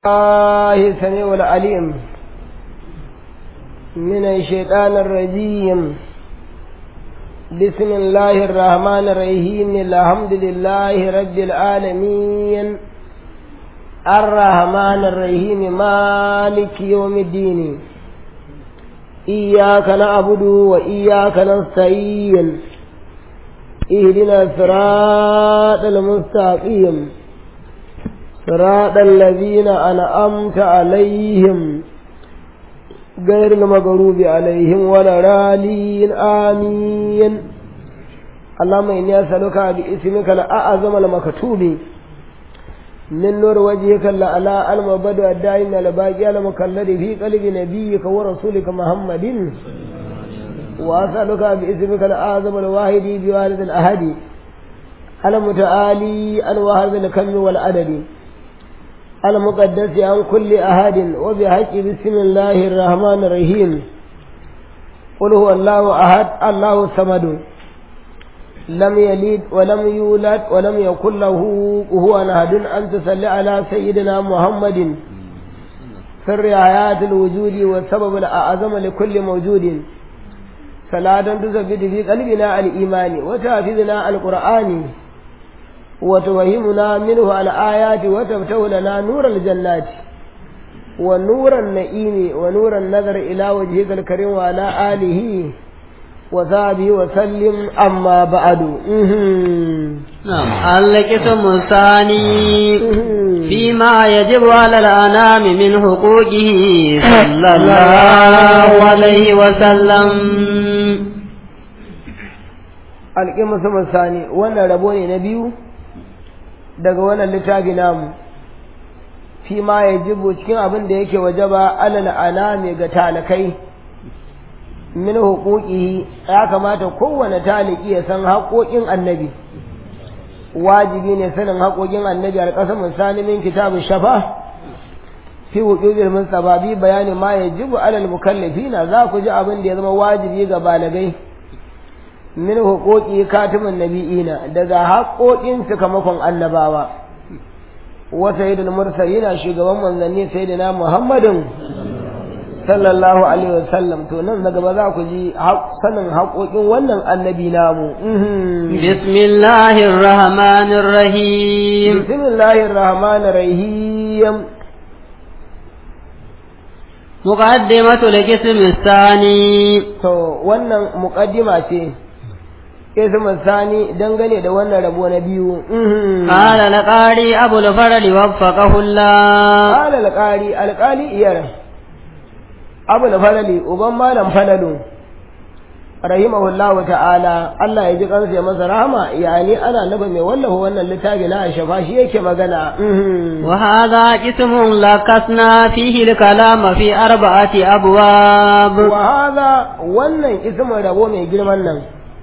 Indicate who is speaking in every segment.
Speaker 1: الله السميع العليم من الشيطان الرجيم بسم الله الرحمن الرحيم الحمد لله رب العالمين الرحمن الرحيم مالك يوم الدين إياك نعبد وإياك نستعين اهدنا الصراط المستقيم صراط الذين أنعمت عليهم غير المغضوب عليهم ولا رالين آمين اللهم إني أسألك باسمك الأعظم المكتوب من نور وجهك الأعلى المبدع الدائم الباقي المكلد في قلب نبيك ورسولك محمد وأسألك باسمك الأعظم الواحد بوالد الأحد المتعالي الواحد الكم والعدد المقدس عن كل أحد وبحق بسم الله الرحمن الرحيم قل هو الله أحد الله الصمد لم يلد ولم يولد ولم يكن له هو أحد أن تصلي على سيدنا محمد سر حياة الوجود والسبب الأعظم لكل موجود صلاة تثبت في قلبنا الإيمان وتحفظنا القرآن وتوهمنا منه الآيات وتفتح لنا نور الجنات ونور النئيم ونور النظر إلى وجهك الكريم وعلى آله وصحبه وسلم أما بعد
Speaker 2: نعم القسم الثاني فيما يجب على الأنام من حقوقه صلى الله عليه وسلم
Speaker 1: القسم الثاني وانا ربوني نبيو daga wannan littafi namu fi ma ya jibo cikin abin da yake wajaba alal anami ga talakai min huquqihi ya kamata kowane taliki ya san haƙoƙin annabi wajibi ne sanin haƙoƙin annabi alƙasam misali min kitabun shafa fi huquqil mustafa bi bayani ma yajibu alal mukallafina za ku ji abin da ya zama wajibi ga balagai min huquqi katimin nabi'ina daga haƙoƙin sakamakon annabawa wa sayyidul mursalina shugaban manzanni sayyidina muhammadin sallallahu alaihi wasallam to nan daga ba za ku ji sanin haƙoƙin wannan annabi namu
Speaker 2: bismillahir rahmanir rahim
Speaker 1: bismillahir rahmanir rahim
Speaker 2: muqaddimatul qism الثاني
Speaker 1: to wannan muqaddima ce ismu sani dangane da wannan rabo na biyu
Speaker 2: قال لقاري أبو الفرل وفقه الله
Speaker 1: قال alqari alqali iyar abul falali uban malam falalu rahimahullahu ta'ala Allah ya ji kansa ya masa rahama yani ana naba mai wallafa wannan littafi na shafa shi yake magana
Speaker 2: وهذا قسم لكسنا فيه الكلام في أربعة أبواب
Speaker 1: wa hadha wannan ismin rabo mai girman nan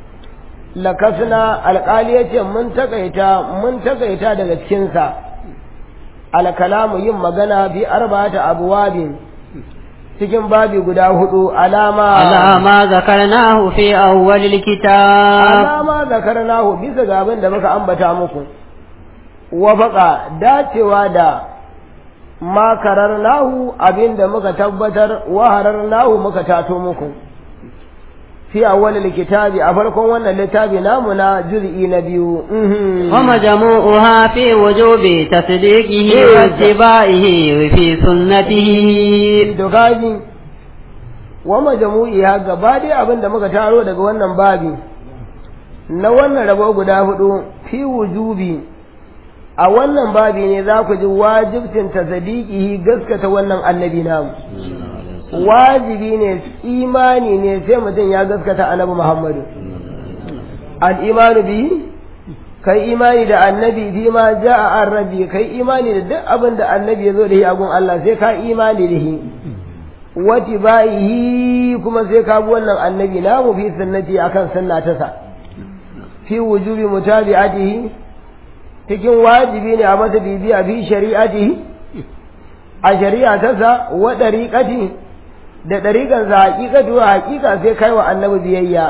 Speaker 1: lakasna alƙali ya ce mun takaita mun takaita daga cikinsa alkalamu yin magana bi arba'ata abwabin cikin babi guda hudu alama
Speaker 2: على ما ذكرناه في أول الكتاب
Speaker 1: alama zakarnahu bisa ga abin da muka ambata muku wafaka dacewa da makarar nahu abin da muka tabbatar waharar nahu muka tato muku fi awwalil kitabi a farkon wannan littafi namu na juz'i na biyu
Speaker 2: ومجموعها في وجوب تصديقه واتباعه في سنته
Speaker 1: dogaji wa majmu'iha gaba dai abin da muka taro daga wannan babi na wannan rabo guda hudu fi wujubi a wannan babi ne za ku ji wajibcin tasdiqihi gaskata wannan annabi namu wajibi ne imani ne sai mutum ya gaskata annabi Muhammadu al-imanu bi kai imani da annabi bi ma ja'a an-rabi kai imani da duk abin da annabi ya zo da shi a gun Allah sai ka imani da shi wati bayihi kuma sai ka bi wannan annabi namu fi sunnati akan sunna ta sa fi wujubi mutabi'atihi cikin wajibi ne a mata bibiya fi shari'atihi a shari'a ta sa wa dariqati da ɗariƙan sa haƙiƙatu a haƙiƙa sai kai wa annabi biyayya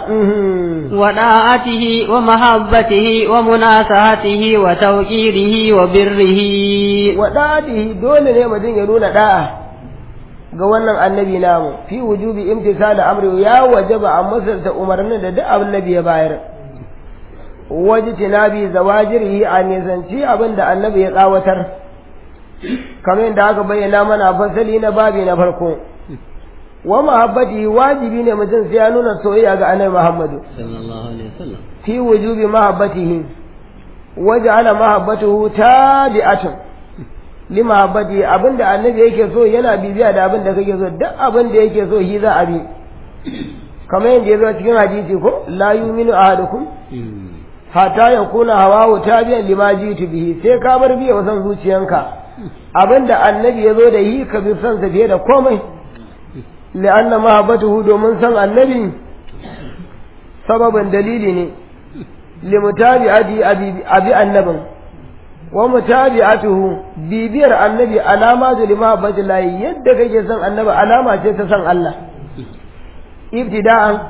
Speaker 2: وداعته ومحبته ومناصحته وتوقيره وبره
Speaker 1: waɗaɗihi dole ne mutum ya nuna ɗa'a ga wannan annabi namu fi wujubi imtisal amri ya wajaba a musulta umarnin da duk annabi ya bayar wajtinabi zawajirihi a nisanci abin da annabi ya tsawatar kamar yadda aka bayyana mana fasali na babi na farko wa mahabbati wajibi ne mutum sai ya nuna soyayya ga annabi Muhammadu
Speaker 2: sallallahu alaihi wasallam
Speaker 1: fi wujubi mahabbatihi waja'ala mahabbatuhu tabi'atun li mahabbati abinda annabi yake so yana bibiya da abinda kake so duk abinda yake so shi za a bi kamar yadda ya zo cikin hadisi ko la yu'minu ahadukum hatta yakuna hawahu tabi'an lima jitu bihi sai ka bar biya wasan zuciyanka abinda annabi ya zo da yi ka bi son sa fiye da komai li'anna mahabbatuhu domin san annabi sababin dalili ne limutabi'ati abi annabin wa mutabi'atuhu bibiyar annabi alama da limahabbati lahi yadda kake son annabi alama ce ta san Allah ibtida'an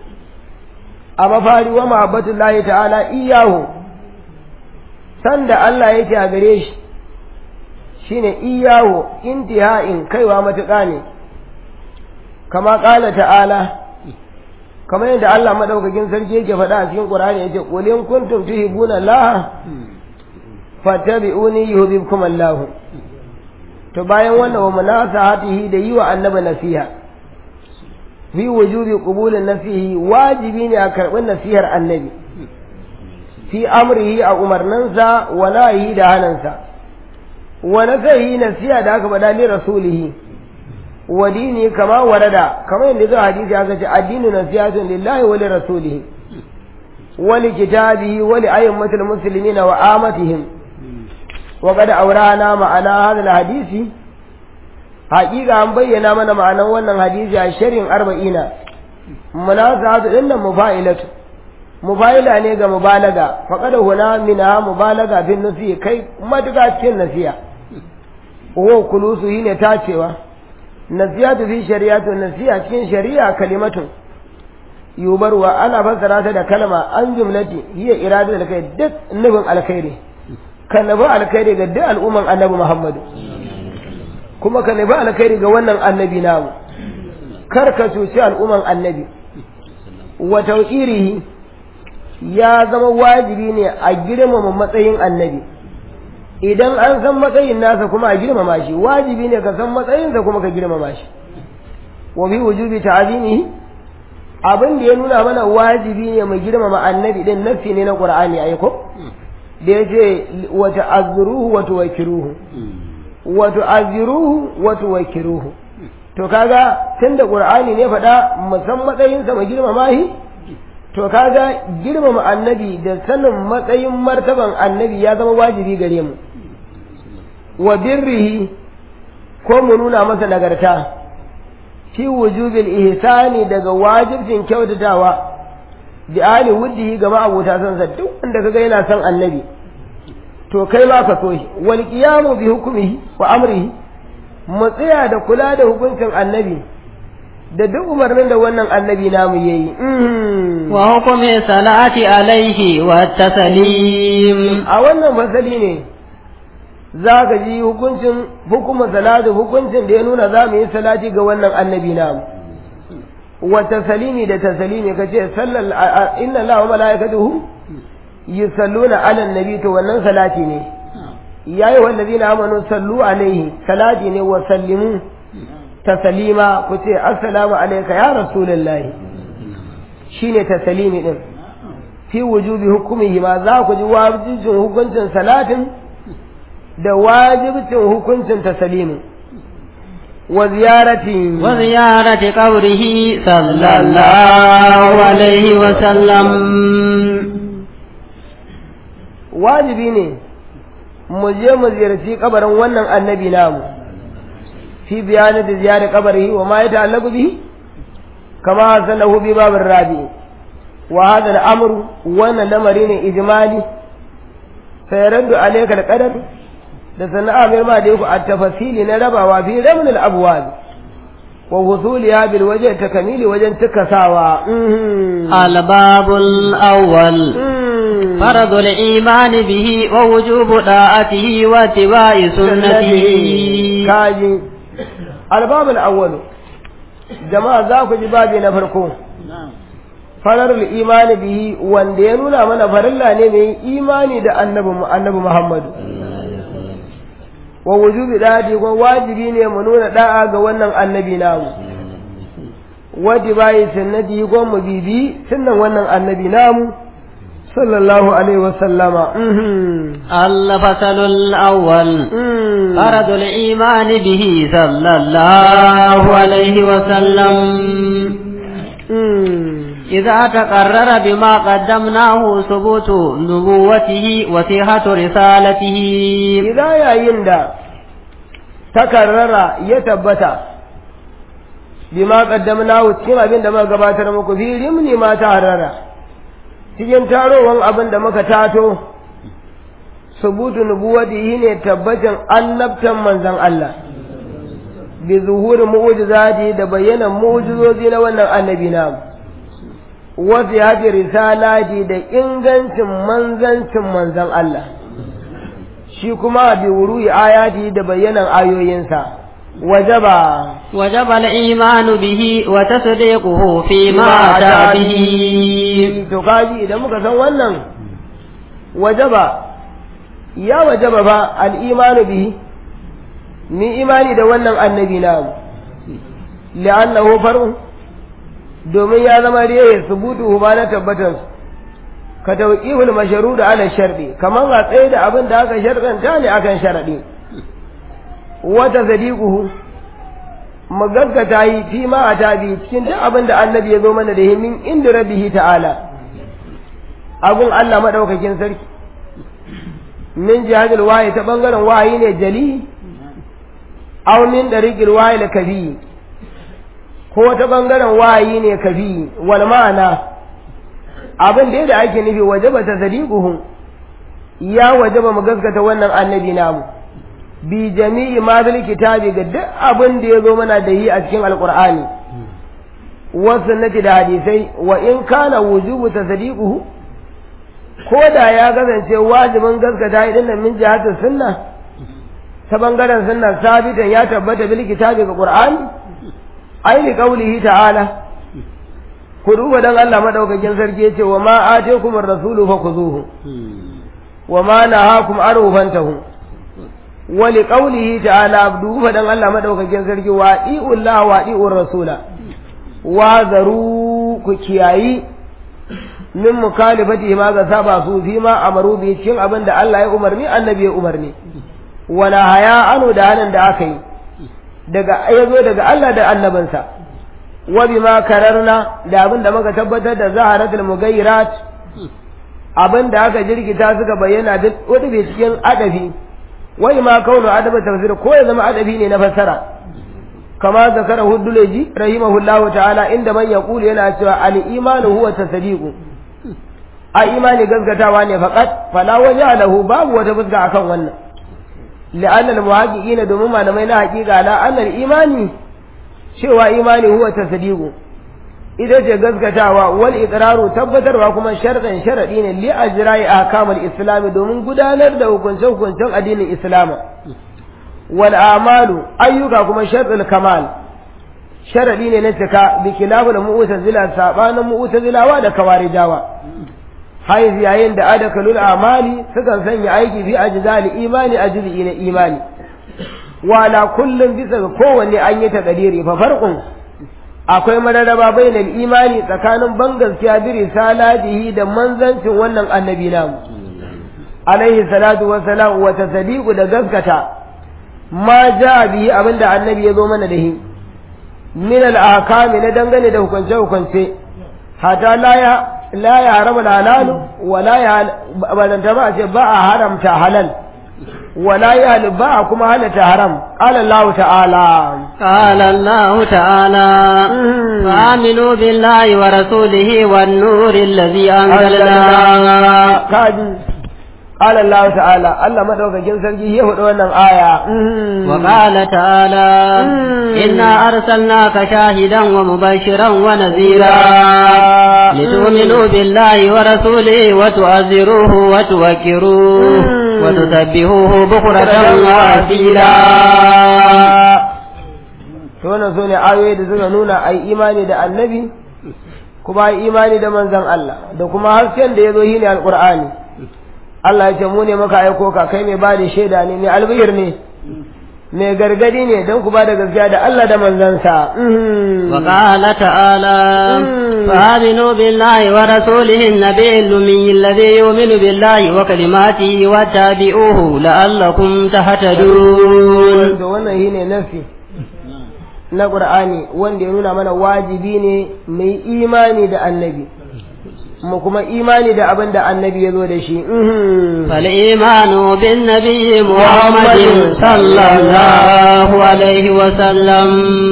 Speaker 1: a mafari wa mahabbatu lahi ta'ala iyahu san da Allah yake a gare shi shine iyahu intiha'in kaiwa matuƙa ne kama ƙala ta'ala kamar yadda Allah madaukakin sarki yake faɗa a cikin Qur'ani yace qul in kuntum tuhibbuna Allah fattabi'uni yuhibbukum Allah to bayan wannan wa munasahatihi da yi wa annabi nasiha fi wujubi qubulin nasihi wajibi ne a karɓi nasihar annabi fi amrihi a umarninsa wa nahihi da hanansa wa nasahi nasiha da aka faɗa li rasulihi wa dini kama warada kamar yadda zuwa hadisi aka ce addinu nasihatun lillahi wa li rasulihi wa li kitabihi wa li ayyamatil muslimina wa amatihim wa qad awrana ma'ana hadha hadisi haƙiƙa an bayyana mana ma'anan wannan hadisi a shirin arba'ina munasahatu dinnan mufa'ilatu mufa'ila ne ga mubalaga faqad huna minha mubalaga bin nasi kai matuƙa cikin nasiya wa kulusu ne tacewa nasiyatu fi shari'atu nasiya cikin shari'a kalimatun yubarwa ana fassara ta da kalma an jumlati hiya iradatul kai duk nufin alkhairi kan nabi alkhairi ga duk al'umman annabi Muhammadu kuma ka nabi alkhairi ga wannan annabi namu kar ka cuci al'umman annabi wa tawqirihi ya zama wajibi ne a girmama matsayin annabi idan an san matsayin nasa kuma a girmama shi wajibi ne ka san matsayinsa kuma ka girmama shi wa bi wujubi ta'zimihi abin da ya nuna mana wajibi ne mu girmama annabi din nafi ne na qur'ani ai ko da yace wa ta'azziruhu wa tuwakkiruhu wa tu'azziruhu wa tuwakkiruhu to kaga tunda qur'ani ne faɗa mu san matsayinsa mu girmama shi to kaga girmama annabi da sanin matsayin martaban annabi ya zama wajibi gare mu wa birrihi ko mu nuna masa nagarta fi wujubil ihsani daga wajibcin kyautatawa bi ali wuddihi ga ma'abota san sa duk wanda kaga yana son annabi to kai ma ka so shi wal qiyamu bi hukmihi wa amrihi mu tsaya da kula da hukuncin annabi da duk umarnin da wannan annabi namu yayi
Speaker 2: wa hukumi salati alaihi wa taslim
Speaker 1: a wannan fasali ne za ka ji hukuncin hukumar salatu hukuncin da ya nuna za mu yi salati ga wannan annabi namu wa tasalimi da tasalimi ka ce sallal inna Allah wa malaikatuhu yusalluna ala annabi to wannan salati ne yayi wallazina amanu sallu alaihi salati ne wa sallimu tasalima ku ce assalamu alayka ya rasulullahi shine tasalimi din fi wujubi hukumihi ma za ku ji wajibcin hukuncin salatin da wajibcin hukuncin tasalimi wa ziyarati
Speaker 2: wa ziyarati qabrihi sallallahu alaihi wa sallam
Speaker 1: wajibi ne mu je mu ziyarci kabarin wannan annabi namu في بيان زيارة قبره وما يتعلق به كما أرسله بباب الرابع وهذا الأمر وانا لمرين إجمالي فيرد عليك القدر da sannan amir ma da yaku a tafasili na rabawa fi ramin al'abuwa wa husuliya bil waje takamili wajen tukasawa
Speaker 2: الباب الأول فرض الإيمان به ووجوب طاعته واتباع سنته
Speaker 1: kaji albabul awwalu jama'a za ku ji babi na farko fararul imani bihi wanda ya nuna mana farilla ne mai imani da annabi annabi Muhammadu wa wujubi dadi ko wajibi ne mu nuna da'a ga wannan annabi namu wadi bai sunnati ko mu bibi sunnan wannan annabi namu sallallahu alaihi wa sallama
Speaker 2: الفصل الأول فرض الإيمان به صلى الله عليه وسلم إذا تقرر بما قدمناه ثبوت نبوته وصحة رسالته
Speaker 1: إذا yayin da takarrara ya tabbata bima qaddamnahu cikin abin da muka gabatar muku fi rimni ma ta harara cikin tarowan abin da muka tato subutu nubuwatihi ne tabbacin annabtan manzon Allah bi zuhuri mu'jizati da bayyanan mu'jizozi na wannan annabi namu wasu ya fi risalati da ingancin manzancin manzan Allah shi kuma bi wuri ayati da bayyanan ayoyinsa wajaba
Speaker 2: وجب الإيمان به وتصديقه فيما أتى به
Speaker 1: to kaji idan muka san wannan wajaba ya wajaba ba al-imanu bihi ni imani da wannan annabi namu li'annahu far'un domin ya zama riyaye subutu ba na tabbatar ka tauqihul mashrud ala sharɗi kaman a tsaye da abin da aka sharɗanta ne akan sharaɗi wata sadiquhu mu gaskata yi fi ma a tabi cikin duk abin da annabi ya zo mana da himin inda rabbihi ta'ala abun Allah madaukakin sarki min jihadil wahi ta bangaren wahayi ne jali aw min dariqil wahi la kabi ko ta bangaren wahayi ne kafi wal ma'ana abin da da ake nufi wajaba ta sadiquhum ya wajaba mu gaskata wannan annabi namu bi jami'i ma bil kitabi ga duk abin da ya zo mana da yi a cikin alqur'ani wa sunnati da hadisai wa in kana wujubu tasdiquhu ko da ya kasance wajibin gaskata idan nan min jihatu sunna ta bangaren sunna sabitan ya tabbata bil kitabi ga qur'ani ai li qawlihi ta'ala ku duba dan Allah madaukakin sarki yace wa ma atekum ar-rasulu fakhuzuhu wa ma nahakum anhu fantahu wa li qawlihi ta'ala duba dan Allah madaukakin sarki wa Allah wa iur rasula wa zaru ku kiyayi min mukalifati ma ga saba su fi ma amaru bi cikin abin da Allah ya umarni annabi ya umarni wala haya anu da hanan da aka yi daga ya zo daga Allah da annabansa wa bima kararna da abin da muka tabbatar da zaharatul mugayyirat abin da aka jirgita suka bayyana duk wani bai cikin adabi wai ma kaunu adaba tafsir ko ya zama adabi ne na fassara kama zakara huduleji rahimahullah ta'ala inda man yaqulu yana cewa al imanu huwa tasdiqu a imani gaskatawa ne faqat fala wajha lahu babu wata fuska akan wannan لأن المحققين domin malamai na haƙiƙa la annal imani cewa imani huwa tasdiqu ita ce gaskatawa wal iqraru tabbatarwa kuma sharɗan sharaɗi ne li ajra'i ahkamul islam domin gudanar da hukunce hukuncen addinin islam wal amalu ayyuka kuma sharɗul kamal sharaɗi ne na cika bi kilabul mu'tazila sabanin mu'tazilawa da kawarijawa haiz yayin da adakalul amali sukan sanya aiki fi ajzali imani ajzi na imani wala kullum bisa ga kowanne an yi takadiri fa farqun akwai mararaba bainal imani tsakanin ban gaskiya bi risalatihi da manzancin wannan annabi namu alaihi salatu wa salam wa tasdiqu da gaskata ma ja bihi abinda annabi ya zo mana da shi min al ahkami na dangane da hukunce hukunce hata la ya la ya harama halalu wa la ya balanta ba ce ba a haramta halal wa la ya ba a kuma halata haram qala Allah ta'ala
Speaker 2: قال الله تعالى فآمنوا بالله ورسوله والنور الذي أنزلنا
Speaker 1: kaji qala Allah ta'ala Allah madaukakin sarki ya hudu wannan aya
Speaker 2: وقال تعالى إنا أرسلناك شاهدا ومبشرا ونذيرا لتؤمنوا بالله ورسوله وتعزروه وتوكروه وتسبحوه بكرة وأصيلا
Speaker 1: to wannan so ne ayoyi da suka nuna ai imani da annabi kuma ai imani da manzon Allah da kuma hasken da ya zo shine alqur'ani Allah ya ce mu ne muka aiko ka kai mai ba da shaida ne mai albihir ne mai gargadi ne don ku ba da gaskiya da Allah da manzansa
Speaker 2: وقال تعالى فآمنوا بالله ورسوله النبي الأمي الذي يؤمن بالله وكلماته واتبعوه لعلكم تهتدون
Speaker 1: da wannan shine nafi na Qur'ani wanda ya nuna mana wajibi ne mai imani da annabi mu kuma imani da abin da annabi ya zo da shi
Speaker 2: فالإيمان بالنبي محمد صلى الله عليه وسلم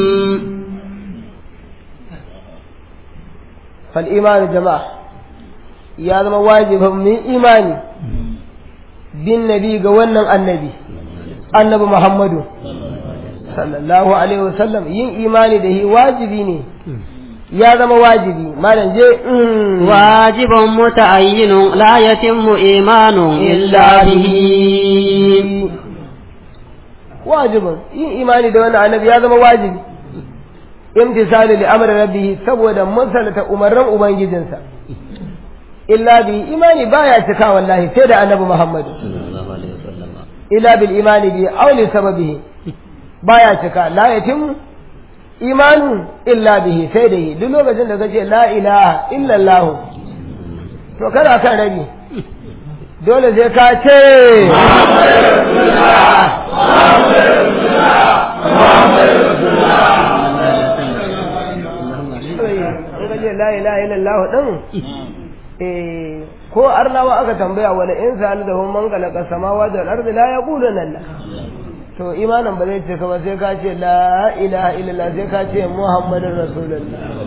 Speaker 1: fal imani jama'a ya zama wajibin mu imani bin nabi ga wannan annabi annabi Muhammadu sallallahu alaihi wasallam yin imani da shi wajibi ne ya zama wajibi malam je
Speaker 2: واجب متعين لا يتم إيمان إلا به
Speaker 1: wajibin yin imani da wannan annabi ya zama wajibi imtisalu li amri rabbih saboda musalata umarran ubangijinsa illa bi imani baya cika wallahi sai da annabi Muhammad illa bil imani bi aw li sababihi baya cika la yatim imanu illa bihi sai da yi duk lokacin da kace la ilaha illa Allah to kana kan rabi dole sai ka ce la ilaha illallah din eh ko arnawa aka tambaya wala in sa'al da hum man khalaqa samawati wal ardi la yaquluna Allah to imanin ba zai ce ka ba sai ka ce la ilaha illallah sai ka ce muhammadin rasulullah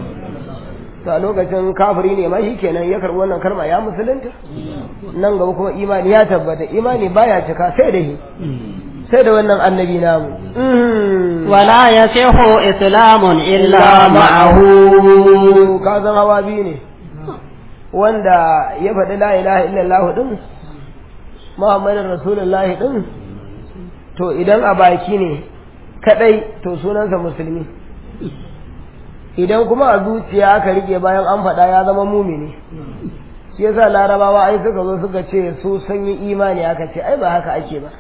Speaker 1: to a lokacin kafiri ne ma kenan ya karbi wannan karma ya musulunta nan gaba kuma imani ya tabbata imani baya cika sai da shi sai da wannan annabi namu
Speaker 2: ولا يصح إسلام إلا معه
Speaker 1: ka zan hawa biyu ne wanda ya faɗi la ilaha illallah din muhammadin rasulullahi din to idan a baki ne kadai to sunansa musulmi idan kuma a zuciya aka rike bayan an faɗa ya zama mumini shi yasa larabawa ai suka zo suka ce su sun yi imani aka ce ai ba haka ake ba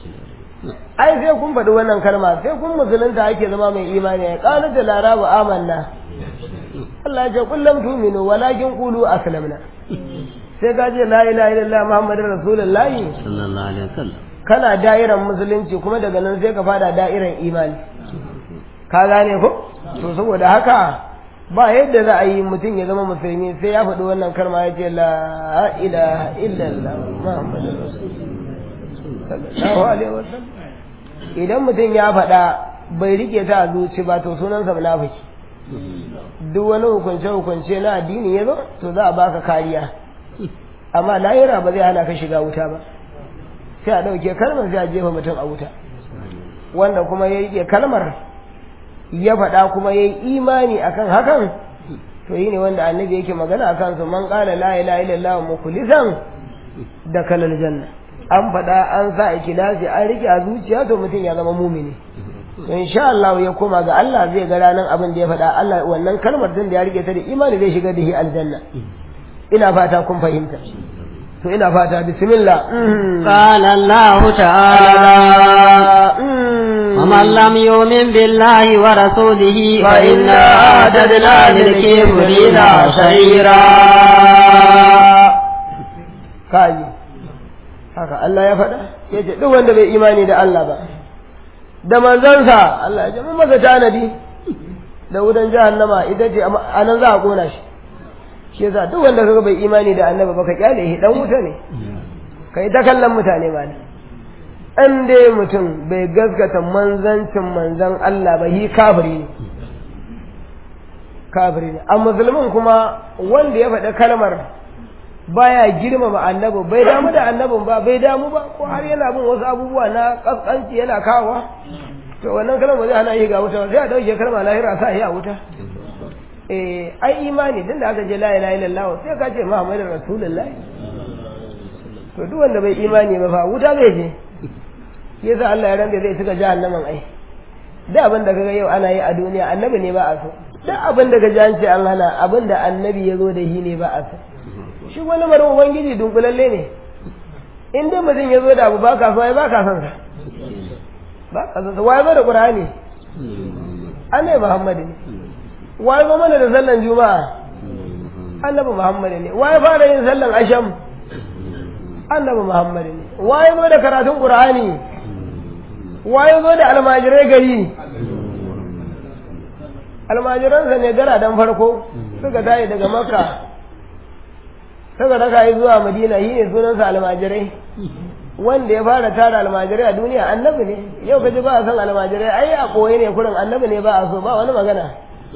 Speaker 1: ai sai kun faɗi wannan kalma sai kun musulunta ake zama mai imani ya ƙalu da larabu amanna Allah ya ce kullum tuminu walakin qulu aslamna sai ka ce la ilaha illallah muhammadur rasulullahi
Speaker 2: sallallahu alaihi wasallam
Speaker 1: kana da'iran musulunci kuma daga nan sai ka fada da'iran imani ka gane ko to saboda haka ba yadda za a yi mutum ya zama musulmi sai ya faɗi wannan kalma ya ce la ilaha illallah muhammadur rasulullah sallallahu alaihi wasallam idan mutum ya faɗa bai rike ta a zuci ba to sunansa munafiki duk wani hukunce hukunce na addini ya zo to za a baka kariya amma lahira ba zai hana ka shiga wuta ba sai a ɗauke kalmar sai a jefa mutum a wuta wanda kuma ya rike kalmar ya faɗa kuma ya yi imani akan hakan to yi ne wanda annabi yake magana akan su man ƙala la ilaha illallah mukhlisan da kalal janna an faɗa an sa ikilasi an rike a zuciya to mutum ya zama mumini insha Allah ya koma ga Allah zai ga ranar abin da ya faɗa Allah wannan kalmar din da ya rike ta da imani zai shiga da shi aljanna ina fata kun fahimta to ina fata bismillah
Speaker 2: قال الله تعالى ومن لم يؤمن بالله ورسوله فإنا أعتدنا للكافرين سعيرا
Speaker 1: kaji haka Allah ya faɗa ya ce duk wanda bai imani da Allah ba da manzansa Allah ya ce mun masa tanadi da wutan jahannama ita ce a nan za a kona shi shi yasa duk wanda kaga bai imani da annabi ba ka kyale shi dan wuta ne kai ta kallon mutane ba ne an dai mutum bai gaskata manzancin manzan Allah ba hi kafiri ne kafiri ne a musulmin kuma wanda ya faɗi kalmar baya girmama annabi bai damu da annabin ba bai damu ba ko har yana bin wasu abubuwa na kaskanci yana kawa to wannan kalmar ba zai hana yi ga wuta ba sai a dauke kalmar lahira sa yi a wuta eh ai imani din da aka je la ilaha illallah sai ka ce muhammadur rasulullahi to duk wanda bai imani ba fa wuta zai je yasa Allah ya randa zai tuka jahannaman ai da abin da kaga yau ana yi a duniya annabi ne ba a so duk abin da kaji an ce an hana abin da annabi ya zo da shi ne ba a so shi wani marin ubangiji dunkulalle ne in dai mutum ya zo da abu ba ka so ai ba ka son sa ba ka son sa wai zo da qur'ani annabi muhammad ne wai zo mana da sallan juma'a annabi muhammad ne wai fara yin sallan asham annabi muhammad ne wai zo da karatun qur'ani wai zo da almajirai gari almajiransa ne gara dan farko suka tayi daga makka suka raka yi zuwa madina shi ne sunansa almajirai wanda ya fara tara almajirai a duniya annabi ne yau kaji ba a san almajirai ai a koyi ne kurin annabi ne ba a so ba wani magana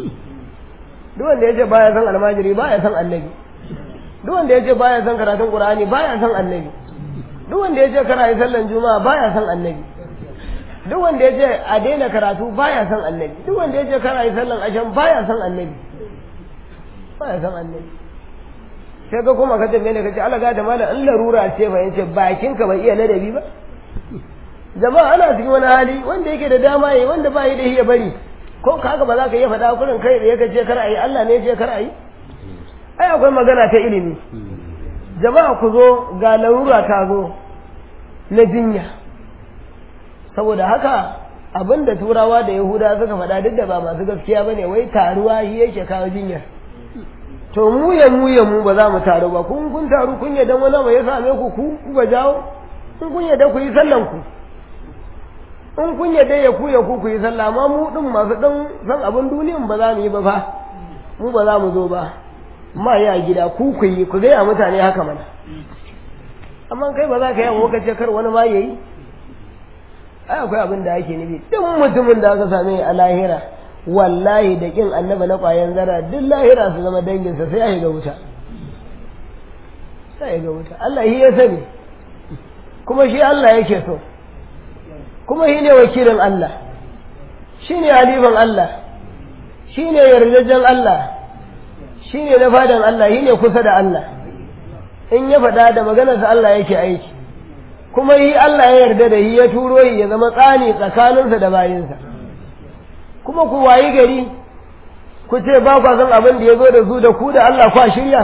Speaker 1: duk wanda ya ce ba ya san almajiri ba ya san annabi duk wanda ya ce ba ya san karatun qur'ani ba ya san annabi duk wanda ya ce kana yi sallan juma'a ba ya san annabi duk wanda ya ce a daina karatu ba ya san annabi duk wanda ya ce kana yi sallan ashan ba ya san annabi ba ya san annabi sai ka kuma ka tambaye ne ka ce Allah gata mana in larura ce fa yace bakin ka bai iya ladabi ba jama'a ana cikin wani hali wanda yake da dama yi wanda ba yi da iya bari ko kaga ba za ka iya faɗa kurin kai da yake ce kar ayi Allah ne ya ce kar ayi ai akwai magana ta ilimi jama'a ku zo ga larura ta zo na jinya saboda haka abinda turawa da yahuda suka faɗa duk da ba masu gaskiya bane wai taruwa shi yake kawo jinyar to mu ya mu ya mu ba za mu taru ba kun kun taru kun yadda wani ba ya same ku ku ku ga jawo in kun yadda ku yi sallan ku in kun yadda ya ku ya ku ku yi sallah amma mu din masu dan san abin duniyan ba za mu yi ba fa mu ba za mu zo ba ma ya gida ku ku yi ku gaya mutane haka mana amma kai ba za ka yi ka ce kar wani ma yayi ai akwai abin da ake nufi duk mutumin da aka same a lahira wallahi da kin annaba na ƙwayan zara duk lahira su zama danginsa sai ya ga wuta sai ya ga wuta Allah shi ya sani kuma shi Allah yake so kuma shi ne wakilin Allah shi ne halifan Allah shi ne yardajen Allah shi ne na fadan Allah shi ne kusa da Allah in ya faɗa da maganarsa Allah yake aiki kuma yi Allah ya yarda da shi ya turo shi ya zama tsani tsakaninsa da bayinsa kuma ku wayi gari ku ce ba kwa san abin da ya zo da su da ku da Allah kwa shirya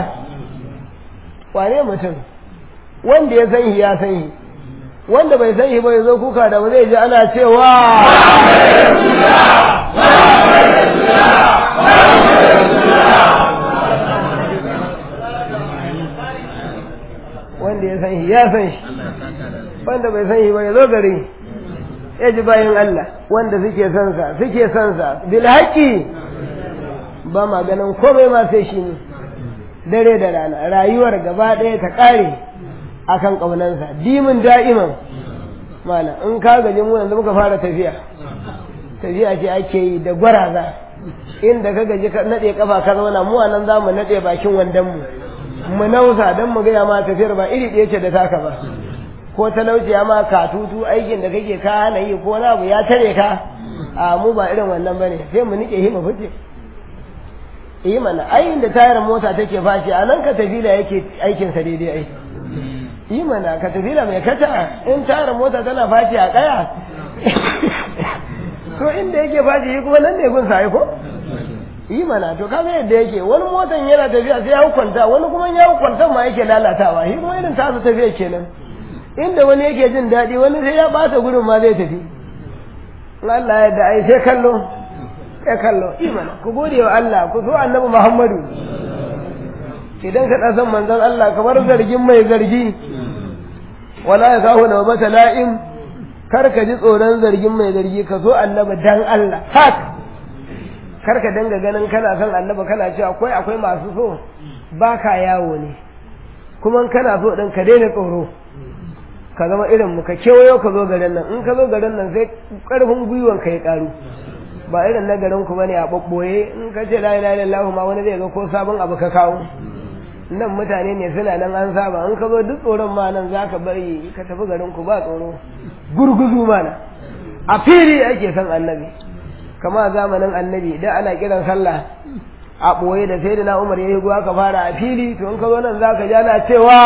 Speaker 1: wane mutum wanda ya san shi ya san shi wanda bai san shi ba ya zo kuka da ba zai ji ana cewa wanda ya san shi ya san shi wanda bai san shi ba ya zo gari ya ji bayan Allah wanda suke son sa suke son sa bil haqqi ba ma ganin komai ma sai shi ne dare da rana rayuwar gaba ɗaya ta ƙare akan ƙaunansa dimin da'iman mala in ka gaji mu yanzu muka fara tafiya tafiya ce ake yi da gwaraza inda ka gaji ka naɗe kafa ka zauna mu nan za mu naɗe bakin wandon mu mu nausa don mu gaya ma tafiyar ba iri ɗaya ce da taka ba ko talauci ya ma katutu aikin da kake ka hana yi ko na abu ya tare ka a mu ba irin wannan bane sai mu nike hima fice yi mana ayin da tayar mota take fashi a nan ka tafila yake aikin sa daidai ai yi mana ka tafila mai kata in tayar mota tana fashi a kaya to inda yake fashi yi kuma nan ne gun sa ko yi mana to kaga yadda yake wani motan yana tafiya sai ya hukunta wani kuma ya hukunta ma yake lalatawa shi kuma irin tasa tafiya kenan inda wani yake jin daɗi wani sai ya ɓata gurin ma zai tafi Allah ya da ai sai kallo sai kallo imana ku gode wa Allah ku so annabi Muhammadu idan ka ɗan san manzon Allah kamar zargin mai zargi wala ya kawo na mata la'im kar ka ji tsoron zargin mai zargi ka so annabi dan Allah hak kar ka danga ganin kana son annabi kana cewa akwai akwai masu so baka yawo ne kuma kana so din ka daina tsoro ka zama irin mu ka kewayo ka zo garin nan in ka zo garin nan sai karfin gwiwan ka ya karu ba irin na garin ku bane a babboye in ka ce la ilaha illallah ma wani zai ga ko sabon abu ka kawo nan mutane ne suna nan an saba in ka zo duk tsoron ma nan za ka bari ka tafi garin ku ba tsoro gurguzu mana a fili ake son annabi kama zamanin annabi da ana kiran sallah a ɓoye da sai da na umar ya yi guwa ka fara a fili to in ka zo nan za ka ja na cewa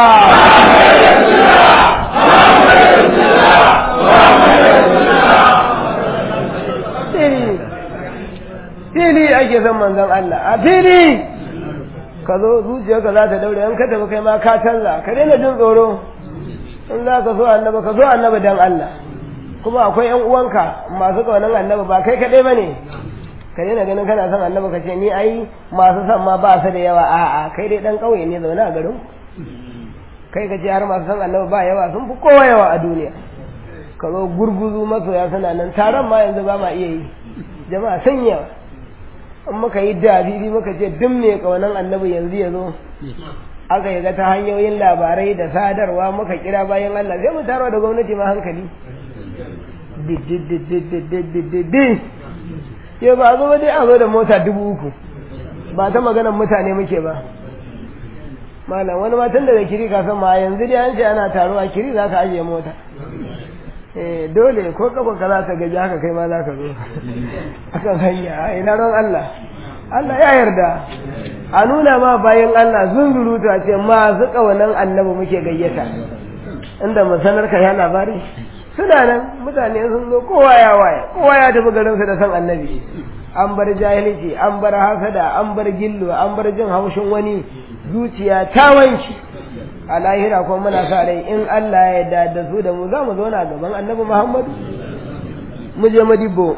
Speaker 1: fili ake son manzon Allah a fili ka zo zuciyarka za ta daure in ka tafi kai ma ka canza ka daina jin tsoro in za ka so annaba ka so annaba dan Allah kuma akwai yan uwanka masu kaunan annaba ba kai kaɗai ba ne ka daina ganin kana son annaba ka ce ni ai masu son ma ba su da yawa a'a kai dai dan ƙauye ne zaune a garin kai ka ce har masu son annaba ba yawa sun fi kowa yawa a duniya ka zo gurguzu masoya suna nan taron ma yanzu ba ma iya yi jama'a sun yawa in muka yi dalili muka ce duk mai kaunan annabi yanzu ya zo aka yi ga ta hanyoyin labarai da sadarwa muka kira bayan Allah sai mu tarwa da gwamnati ma hankali yau ba zo dai a zo da mota dubu uku ba ta maganar mutane muke ba malam wani matan da kiri ka san ma yanzu dai an ce ana taruwa kiri za ka ajiye mota eh dole ko kafa ka za ka gaji haka kai ma za ka zo akan hanya a ina ran Allah Allah ya yarda a nuna ma bayan Allah zunzurutu a ce ma zuka wannan annabi muke gayyata inda mu sanar ka ya labari suna nan mutane sun zo kowa ya waye kowa ya tafi garinsa da san annabi an bar jahilci an bar hasada an bar gillu an bar jin haushin wani zuciya ta wanki a lahira kuma muna sa rai in Allah ya yarda da su da mu za mu zauna gaban annabi Muhammad mu je madibbo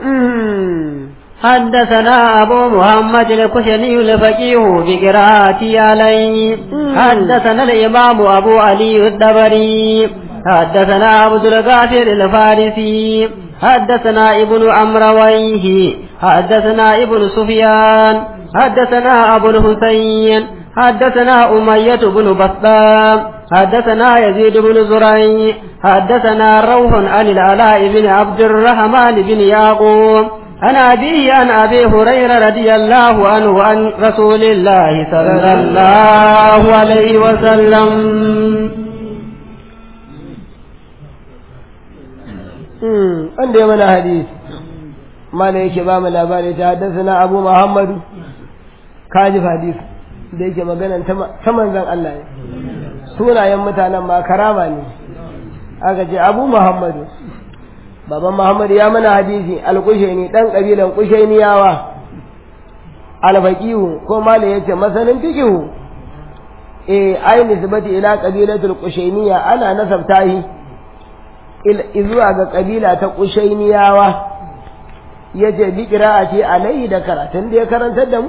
Speaker 2: حدثنا أبو محمد الكشني الفقيه بقراءة عليه حدثنا الإمام أبو علي الدبري حدثنا عبد الغافر الفارسي حدثنا ابن أمرويه حدثنا ابن سفيان حدثنا أبو الحسين حدثنا أمية بن بسطام حدثنا يزيد بن زريع حدثنا روح عن العلاء بن عبد الرحمن بن يعقوب عن أبيه عن أبي هريرة رضي الله عنه عن رسول الله صلى الله عليه وسلم
Speaker 1: wanda ya mana hadisi mana yake ba mu labari ta haddasa na abu muhammadu kajif hadisi da yake maganan ta manzan Allah ne sunayen mutanen ma karama ne aka ce abu muhammadu baban muhammadu ya mana hadisi alkushaini dan kabilan kushainiyawa alfaqihu ko mala yace masanin fiqihu eh ai nisbati ila qabilatul kushainiya ana nasabta shi zuwa ga kabila ta kushainiyawa yace bi qira'ati alai da karatun da ya karantar da mu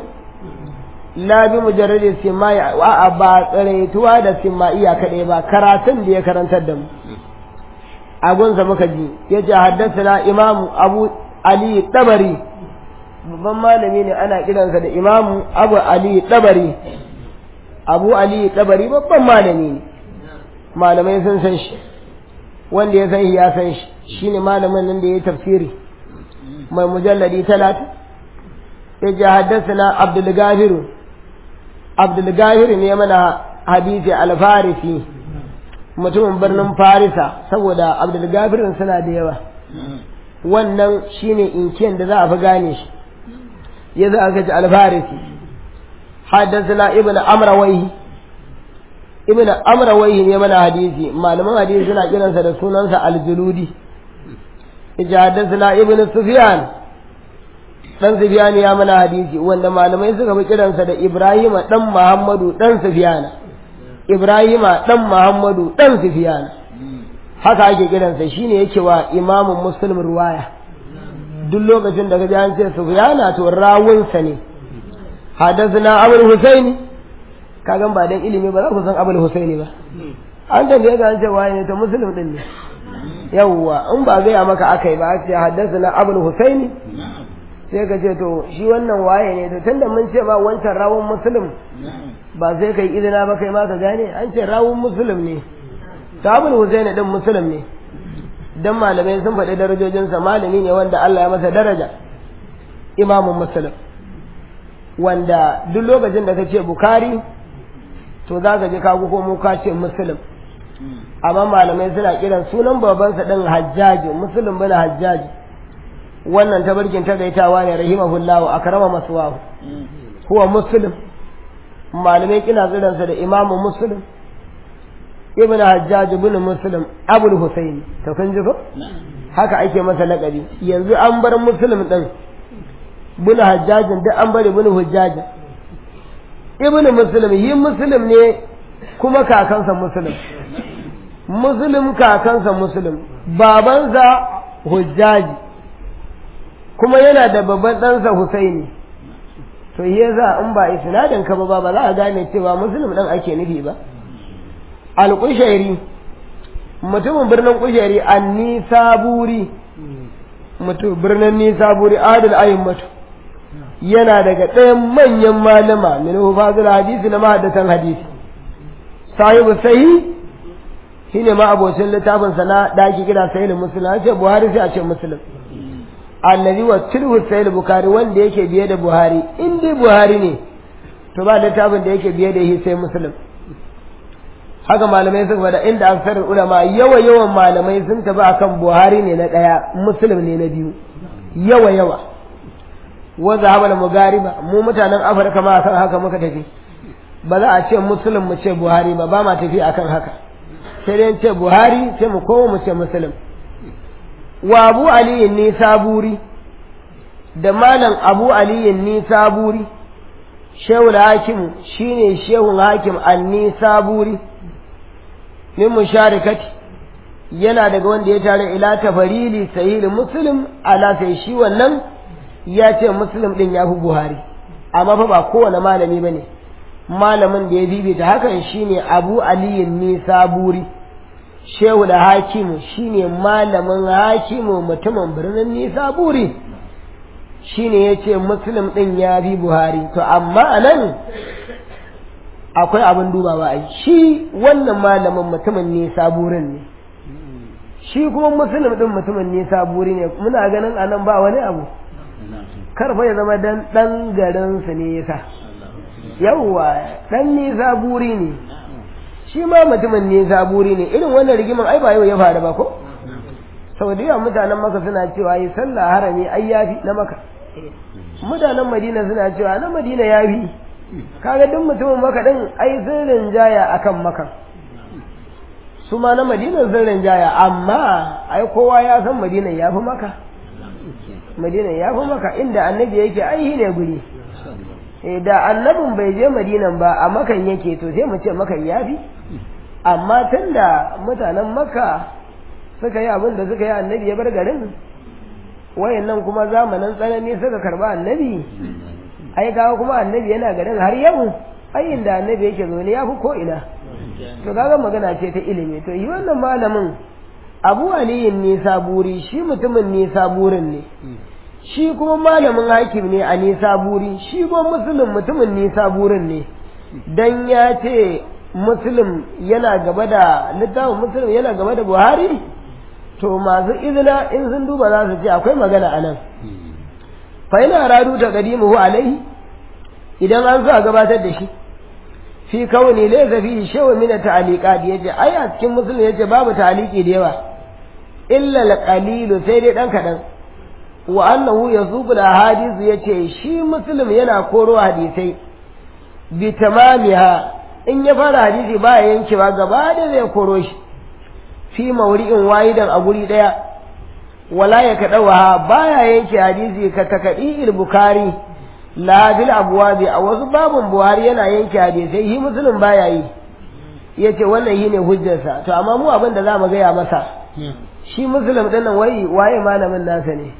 Speaker 1: la bi mujarradi simai wa ba tsaraituwa da simaiya kadai ba karatun da ya karantar da mu agunsa muka ji yace haddathana imam abu ali tabari babban malami ne ana kiransa da imam abu ali tabari abu ali tabari babban malami ne malamai sun san shi wanda ya san shi ya san shi shine malamin nan da ya tafsiri mai mujalladi talatin ya ji haddasa abdul gafiru abdul gafiru ne mana hadisi alfarisi mutumin birnin farisa saboda abdul gafirin suna da yawa wannan shine inkiyan da za a fi gane shi ya za a gaji alfarisi haddasa ibn amrawaihi ibn amrawaihi ne mana hadisi malaman hadisi suna kiransa da sunansa aljuludi yace haddathana ibn sufyan dan sufyan ya mana hadisi wanda malamai suka fi kiransa da ibrahima dan muhammadu dan sufyan ibrahima dan muhammadu dan sufyan haka ake kiransa shine yake wa imamun muslim ruwaya duk lokacin da kaji an ce sufyana to rawunsa ne haddathana abul husaini kagan ba dan ilimi ba za ku san abul husaini ba an tambaye ga an ce waye ne to muslim din ne yawwa in ba gaya maka akai ba ce haddasa na abul husaini sai ka ce to shi wannan waye ne to tunda mun ce ba wancan rawun muslim ba sai kai izina ba kai ma ka gane an ce rawun muslim ne to abul husaini din muslim ne dan malamai sun faɗi darajojinsa malami ne wanda Allah ya masa daraja imamun muslim wanda duk lokacin da ka ce bukari to za ka je ka ko mu ka ce muslim amma malamai suna kiran sunan babansa din hajjaji muslim bin hajjaji wannan tabarkin tagaitawa ne rahimahullahu akrama maswahu huwa muslim malamai kina tsiransa da imamu muslim ibn hajjaj ibn muslim abul husaini to kun ji ko haka ake masa laƙabi yanzu an bar muslim din ibn hajjaj duk an bar ibn hujjaj ibn muslim yi muslim ne kuma kakansa muslim muslim kakansa muslim babansa hujjaji kuma yana da babban ɗansa husaini to yasa in ba isnadin ka ba ba za a gane cewa muslim ɗin ake nufi ba alƙushairi mutumin birnin ƙushairi an nisaburi mutum birnin nisaburi adil ayin mutu yana daga ɗayan manyan malama min hufazul hadisi na mahaddatan hadisi sahibu sahi shine ma abocin littafin sa na daki kira sahih muslim an ce buhari sai a ce muslim allazi wa tilhu sahih bukhari wanda yake biye da buhari in dai buhari ne to ba littafin da yake biye da shi sai muslim haka malamai suka faɗa inda aksar ulama yawa yawan malamai sun tafi akan buhari ne na ɗaya muslim ne na biyu yawa yawa wanda haɓa mugariba mu mutanen afirka ma akan haka muka tafi ba za a ce muslim mu ce buhari ba ba ma tafi akan haka sai dai ce buhari sai mu koma mu ce muslim wa abu aliyin ni saburi da malam abu aliyin ni saburi shehul hakim shine shehul hakim an ni saburi min musharikati yana daga wanda ya tare ila tafarili sahih muslim ala sai shi wannan ya ce muslim din ya fi buhari amma fa ba kowane malami bane malamin da ya bibita hakan shine abu aliyin ni saburi shehu da hakimu shine malamin hakimu mutumin birnin nisaburi shine ya ce muslim din ya bi buhari to amma a nan akwai abin dubawa a shi wannan malamin mutumin nisaburin ne shi kuma muslim din mutumin nisaburi ne muna ganin a nan ba wani abu karfa ya zama dan dan garinsu ne yasa yawwa dan nisaburi ne shi ma mutumin ne zaburi ne irin wannan rigiman ai ba yau ya faru ba ko sau da yawan mutanen maka suna cewa yi sallah harami ai yafi na maka mutanen madina suna cewa na madina yafi kaga duk mutumin maka din ai sun rinjaya akan maka su ma na madina sun rinjaya amma ai kowa ya san madina ya fi maka madina ya fi maka inda annabi yake ai ne guri da annabin bai je madinan ba a makan yake to sai mu ce makan yafi amma tun da mutanen makka suka yi abin da suka yi annabi ya bar garin wayannan kuma zamanin tsanani suka karba annabi ai kawo kuma annabi yana garin har yau ai inda annabi yake zo ne ya fi ko ina to kaga magana ce ta ilimi to yi wannan malamin abu aliyin ne saburi shi mutumin ne saburin ne shi kuma malamin hakim ne a nisa buri shi kuma musulun mutumin nisa burin ne dan ya ce musulun yana gaba da littafin musulun yana gaba da buhari to masu izina in sun duba za su ce akwai magana a nan fa yana radu ta qadimuhu alaihi idan an zo a gabatar da shi fi kauni laysa fi shay'un min at-ta'liqat yace ai a cikin musulun yace babu ta'liqi da yawa illa al-qalil sai dai dan kadan wa annahu yazuqu al-ahadith yace shi muslim yana koro hadisai bi tamamiha in ya fara hadisi ba ya yankewa gaba da zai koro shi fi mawri'in wahidan a guri daya wala ya kadawa baya yanke hadisi ka takadi al-bukhari la bil abwabi a wasu babun buhari yana yanke hadisai shi muslim baya yi yace wannan shine hujjarsa to amma mu abin da zamu gaya masa shi muslim din nan wai waye malamin nasa ne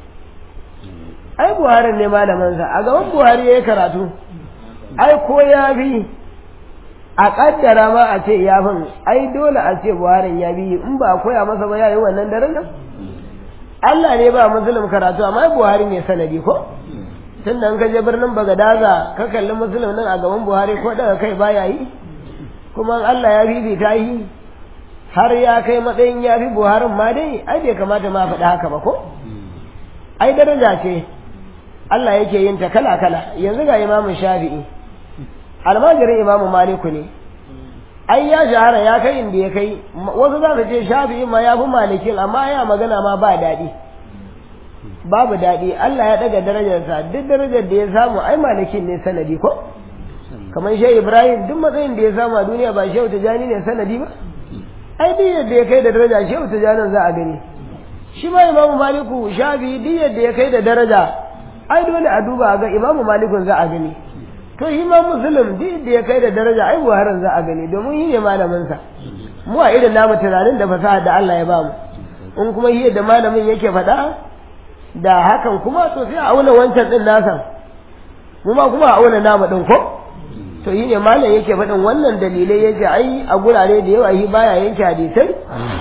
Speaker 1: ai buhari ne malamansa a gaban buhari ya yi karatu ai ko ya bi a kaddara ma a ce ya fin ai dole a ce buhari ya bi in ba a koya masa ba ya yi wannan daren nan Allah ne ba musulun karatu amma buhari ne sanadi ko tun da ka je birnin bagadaza ka kalli musulun nan a gaban buhari ko daga kai baya yi kuma Allah ya fifita yi har ya kai matsayin ya fi buharin ma dai ai bai kamata ma faɗi haka ba ko ai daraja ce Allah yake yin ta kala-kala yanzu ga imamu shafi'i almajirin imamu maliku ne ai ya shahara ya kai inda ya kai wasu za su ce shafi'i ma ya fi malikin amma ya magana ma ba daɗi babu daɗi Allah ya ɗaga darajarsa duk darajar da ya samu ai malikin ne sanadi ko kamar shehu ibrahim duk matsayin da ya samu a duniya ba shehu tijani ne sanadi ba ai duk yadda ya kai da daraja shehu tijanin za a gani shi ma imamu maliku shafi duk yadda ya kai da daraja ai dole a duba ga imamu malikun za a gani to shi ma musulun duk yadda ya kai da daraja ai buharin za a gani domin shi ne malaminsa mu a irin namu tunanin da fasaha da Allah ya bamu in kuma shi yadda malamin yake faɗa da hakan kuma to sai a auna wancan din nasa mu ma kuma a auna namu din ko to shi ne malam yake faɗin wannan dalilai yake ai a gurare da yawa shi baya yanke hadisai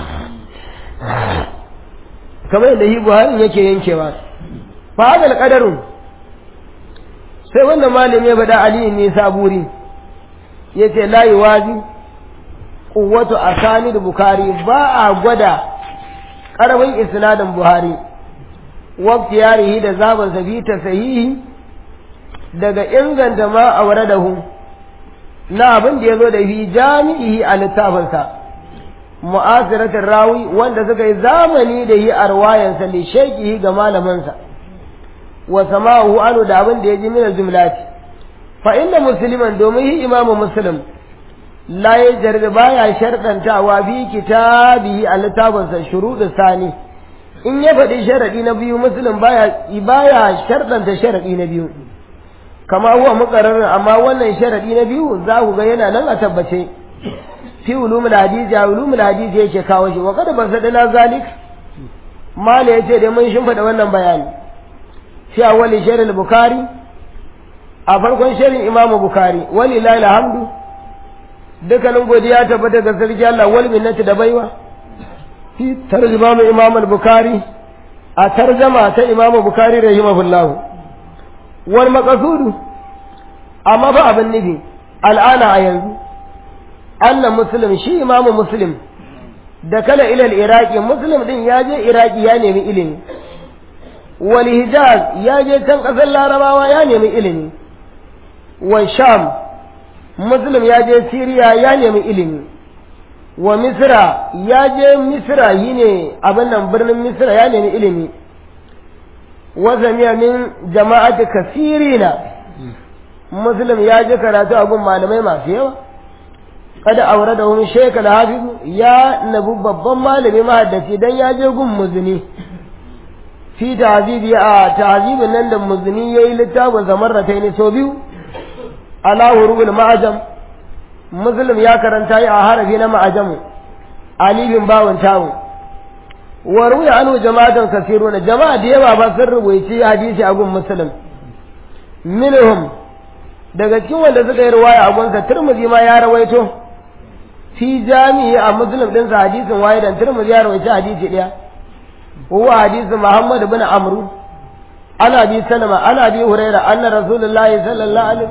Speaker 1: kamar yadda shi buhari yake yankewa fa hadal qadarun sai wannan malami ya faɗa ali ne saburi yace la yuwazi quwwatu asanid bukhari ba a gwada karamin isnadin buhari waqti yarihi da zaban sabita sahihi daga inganta ma auradahu na abin da yazo da fi jami'i a littafinsa mu'asiratin rawi wanda suka yi zamani da yi a ruwayansa li shaikihi ga malamansa wa sama'uhu anu da abin da ya ji mina jumlati fa inda musliman domin yi imamu muslim la ya jarda baya sharɗantawa fi kitabihi a littafinsa shuruɗu sani in ya faɗi sharaɗi na biyu muslim baya baya sharɗanta sharaɗi na biyu kama huwa muqarrar amma wannan sharaɗi na biyu za ku ga yana nan a tabbace fi ulumul hadisi a ulumul hadisi yake kawo shi wa kada ban sadana zalik mala yace dai mun shimfida wannan bayani fi awwali sharh bukhari a farkon sharhin imam bukhari walillahi alhamdu dukkanin godiya tabbata ga sarki Allah wal minnati da baiwa fi tarjuma imam al-bukhari a tarjama ta imam bukhari rahimahullah wal maqsudu amma ba abin nufi al'ana a yanzu annan muslim shi imamu muslim da kala ilal iraki muslim din ya je iraki ya nemi ilimi wal hijaz ya je can kasar larabawa ya nemi ilimi wa sham muslim ya je siriya ya nemi ilimi wa misra ya je misra yi ne abin nan birnin misra ya nemi ilimi wa zamiya min jama'ati kasirina muslim ya je karatu a gun malamai masu yawa kada aure da wani shekala hafizu ya nabu babban malami mahaddaci dan ya je gun muzuni fi tahzibi a tahzibin nan da muzuni yayi littafin zamarratai ne so biyu ala hurul ma'ajam muslim ya karanta yi a harafi na ma'ajamu alifin bawon tawo wa ruya anu jama'atan kasiruna jama'a da yawa ba sun rubuci hadisi a gun muslim minhum daga cikin wanda suka yi ruwaya a gunsa turmuzi ma ya rawaito fi jami'i a muslim din sa hadisin wahidan turmuzi ya rawaito hadisi daya huwa hadisin muhammad bin amru ana bi salama ana bi huraira anna rasulullahi sallallahu alaihi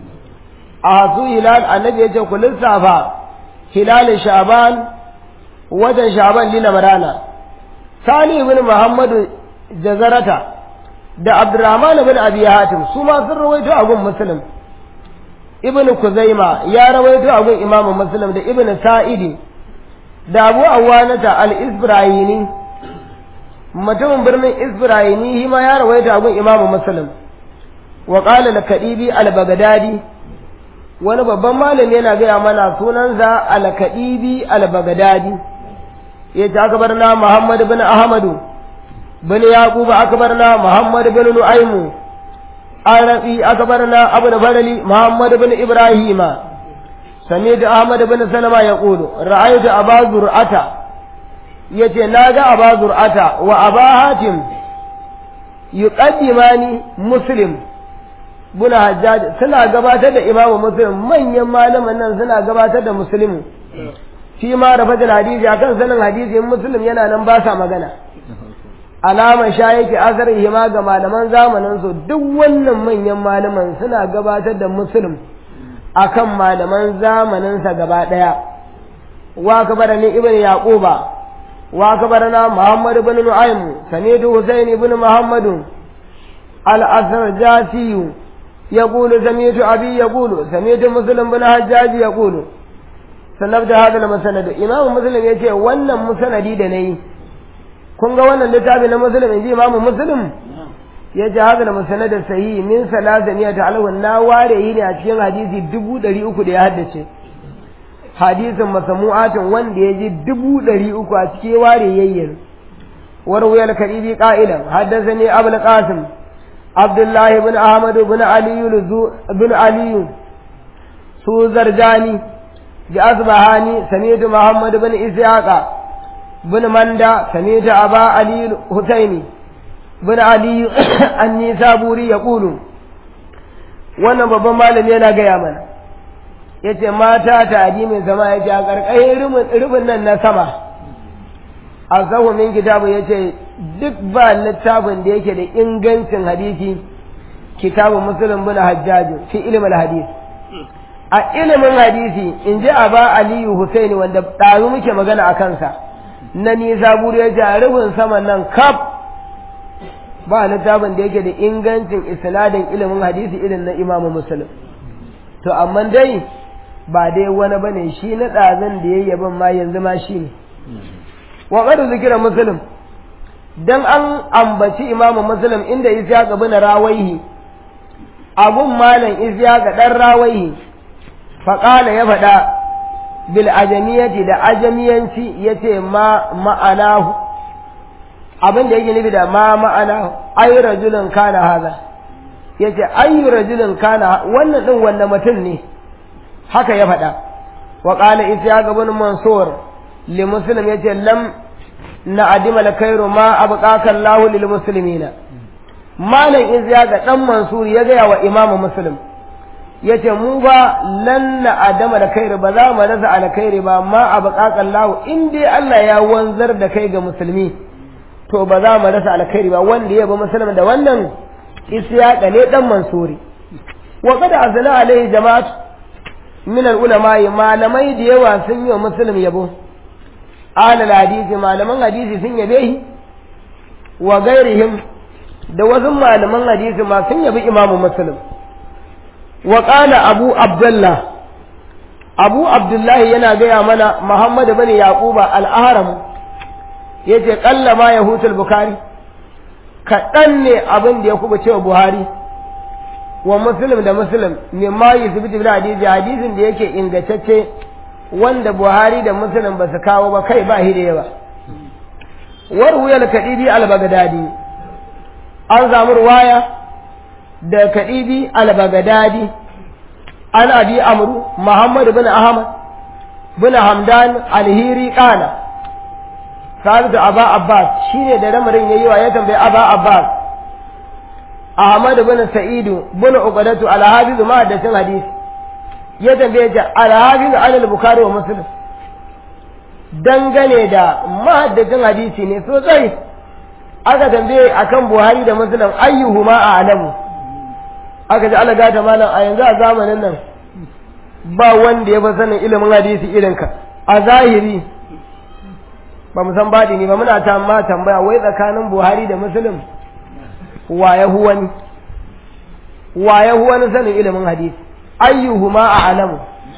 Speaker 1: a hasu hilal annabi ya ce ku lissafa hilal sha'ban watan sha'ban lila marana sani ibn muhammadu jazarata da abdurrahman ibn abi hatim su ma sun rawaito a gun muslim ibn kuzaima ya rawaito a gun imam muslim da ibn sa'idi da abu awanata al-isbrayini mutumin birnin isbrayini shi ma ya rawaito a gun imam muslim wa qala al-kadibi al-baghdadi wani babban malami yana gaya mana sunansa al-kadibi al-baghdadi yace akbarna muhammad bin ahmadu bin yaqub akbarna muhammad bin nu'aymu arabi akbarna abu al-fadli muhammad bin ibrahima سميت أحمد بن سلمة يقول رأيت أبا زرعة يتي ناجا أبا زرعة وأبا هاتم يقدماني مسلم بن حجاج سنة قباتة إمام مسلم من يمالم أن سنة قباتة مسلم فيما رفت الحديث أكن سنة حديث مسلم ينا ننباسا مغانا alama sha yake asarihi ma ga malaman zamanin su duk wannan manyan malaman suna gabatar da muslim akan malaman zamaninsa gaba ɗaya wa kabarani ibn yaquba wa kabarana muhammad ibn nu'aym samidu husayn ibn muhammad al-asrjasi يقول سميت أبي يقول سميت مسلم بن حجاج يقول sannan da hadal masanad imamu muslim yace wannan musanadi da nayi kun ga wannan littafi na muslim inji imamu muslim yace hadal masanad sahihi min salasaniya ta alwan na ware yi ne a cikin hadisi dubu ɗari uku da ya haddace hadisin masamu'atin wanda ya ji dubu ɗari uku a cikin ware yayyin وروي الكريبي قائلا حدثني أبو القاسم عبد الله بن أحمد بن علي بن علي سوزرجاني بأصبهاني سميت محمد بن إسحاق بن مندا سميت أبا علي الحسيني بن علي النيسابوري يقول wannan babban malami yana gaya mana ya ce mata ta adimin sama ya ce a ƙarƙashin rubin nan na sama azahu min kitabu yace duk ba littafin da yake da ingancin hadisi kitabu muslim bin hajjaj fi ilm al hadis a ilimin hadisi in ji aba aliyu husaini wanda ɗazu muke magana a kansa na nisa buru ya ce a rubin saman nan kaf ba littafin da yake da ingancin isnadin ilimin hadisi irin na imamu muslim to amma dai ba dai wani bane shi na ɗazun da ya yaban ma yanzu ma shi ne wa qad zikira muslim dan an ambaci imamu muslim inda isya ga bin rawaihi abun malam isya ga dan rawaihi fa qala ya fada bil ajamiyati da ajamiyanci yace ma ma'anahu abin da yake nufi da ma ma'ana ay rajulun kana haza yace ay rajulun kana wannan din wanda mutum ne haka ya fada wa qala isya ga bin mansur li muslim yace lam na adima la kairu ma abqaka Allahu lil muslimina malam izya ga dan mansur ya gaya wa imamu muslim yace mu ba lan na adama da kairu ba za mu rasa alkhairi ba ma abqaka Allahu in dai Allah ya wanzar da kai ga musulmi to ba za mu rasa alkhairi ba wanda ya ba musulmi da wannan isyaqa ne dan mansuri wa qad azla alaihi jama'at min al ulama malamai da yawa sun yi wa muslim yabo alal hadisi malaman hadisi sun yabe shi wa gairihim da wasu malaman hadisi ma sun yabi imamu muslim wa qala abu abdullah abu abdullahi yana gaya mana muhammad bin yaquba al-ahram yace qalla ma yahutul bukhari kaɗan ne abin da ya kuba cewa buhari wa muslim da muslim mimma yusbitu bil hadisi hadisin da yake ingantacce wanda Buhari da Muslim ba su kawo ba kai ba shi da yawa. Warwuyar kaɗibi al-Baghdadi an samu ruwaya da kaɗibi al-Baghdadi an abi amru Muhammad bin Ahmad bin Hamdan al-Hiri kana Sabitu Aba Abbas shine da ramarin yayi wa ya tambayi Aba Abbas Ahmad bin Sa'idu bin Uqadatu al-Hafiz ma da hadisi ya tambaye ta alhafiz alal bukhari wa muslim dangane da mahaddacin hadisi ne sosai aka tambaye akan buhari da muslim ayyuhuma a'lamu aka ji Allah gata malam a yanzu a zamanin nan ba wanda ya fi sanin ilimin hadisi irin ka a zahiri ba mu san baɗi ne ba muna ta ma tambaya wai tsakanin buhari da muslim wa ya huwani wa ya huwani sanin ilimin hadisi ayyuhuma a'lamu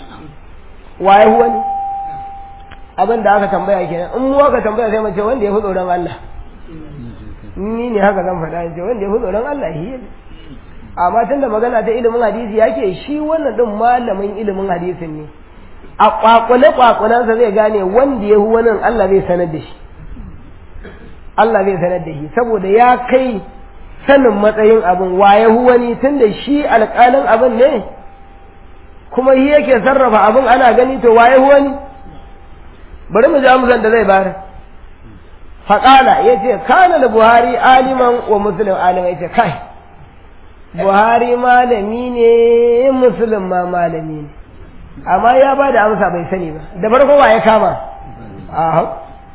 Speaker 1: waye huwa ne abin da aka tambaya kenan in mu aka tambaya sai mace wanda ya fi tsoron Allah ni ne haka zan faɗa ce wanda ya fi tsoron Allah shi ne amma tun da magana ta ilimin hadisi yake shi wannan din malamin ilimin hadisin ne a kwakule kwakulansa zai gane wanda ya fi wannan Allah zai sanar da shi Allah zai sanar da shi saboda ya kai sanin matsayin abin waye huwani tun da shi alƙalin abin ne kuma shi yake sarrafa abin ana gani to waye huwani bari mu ji amsan da zai bayar faƙala ya ce kana da buhari aliman wa musulun alima ya ce kai buhari malami ne musulun ma malami ne amma ya ba da amsa bai sani ba da farko wa ya kama a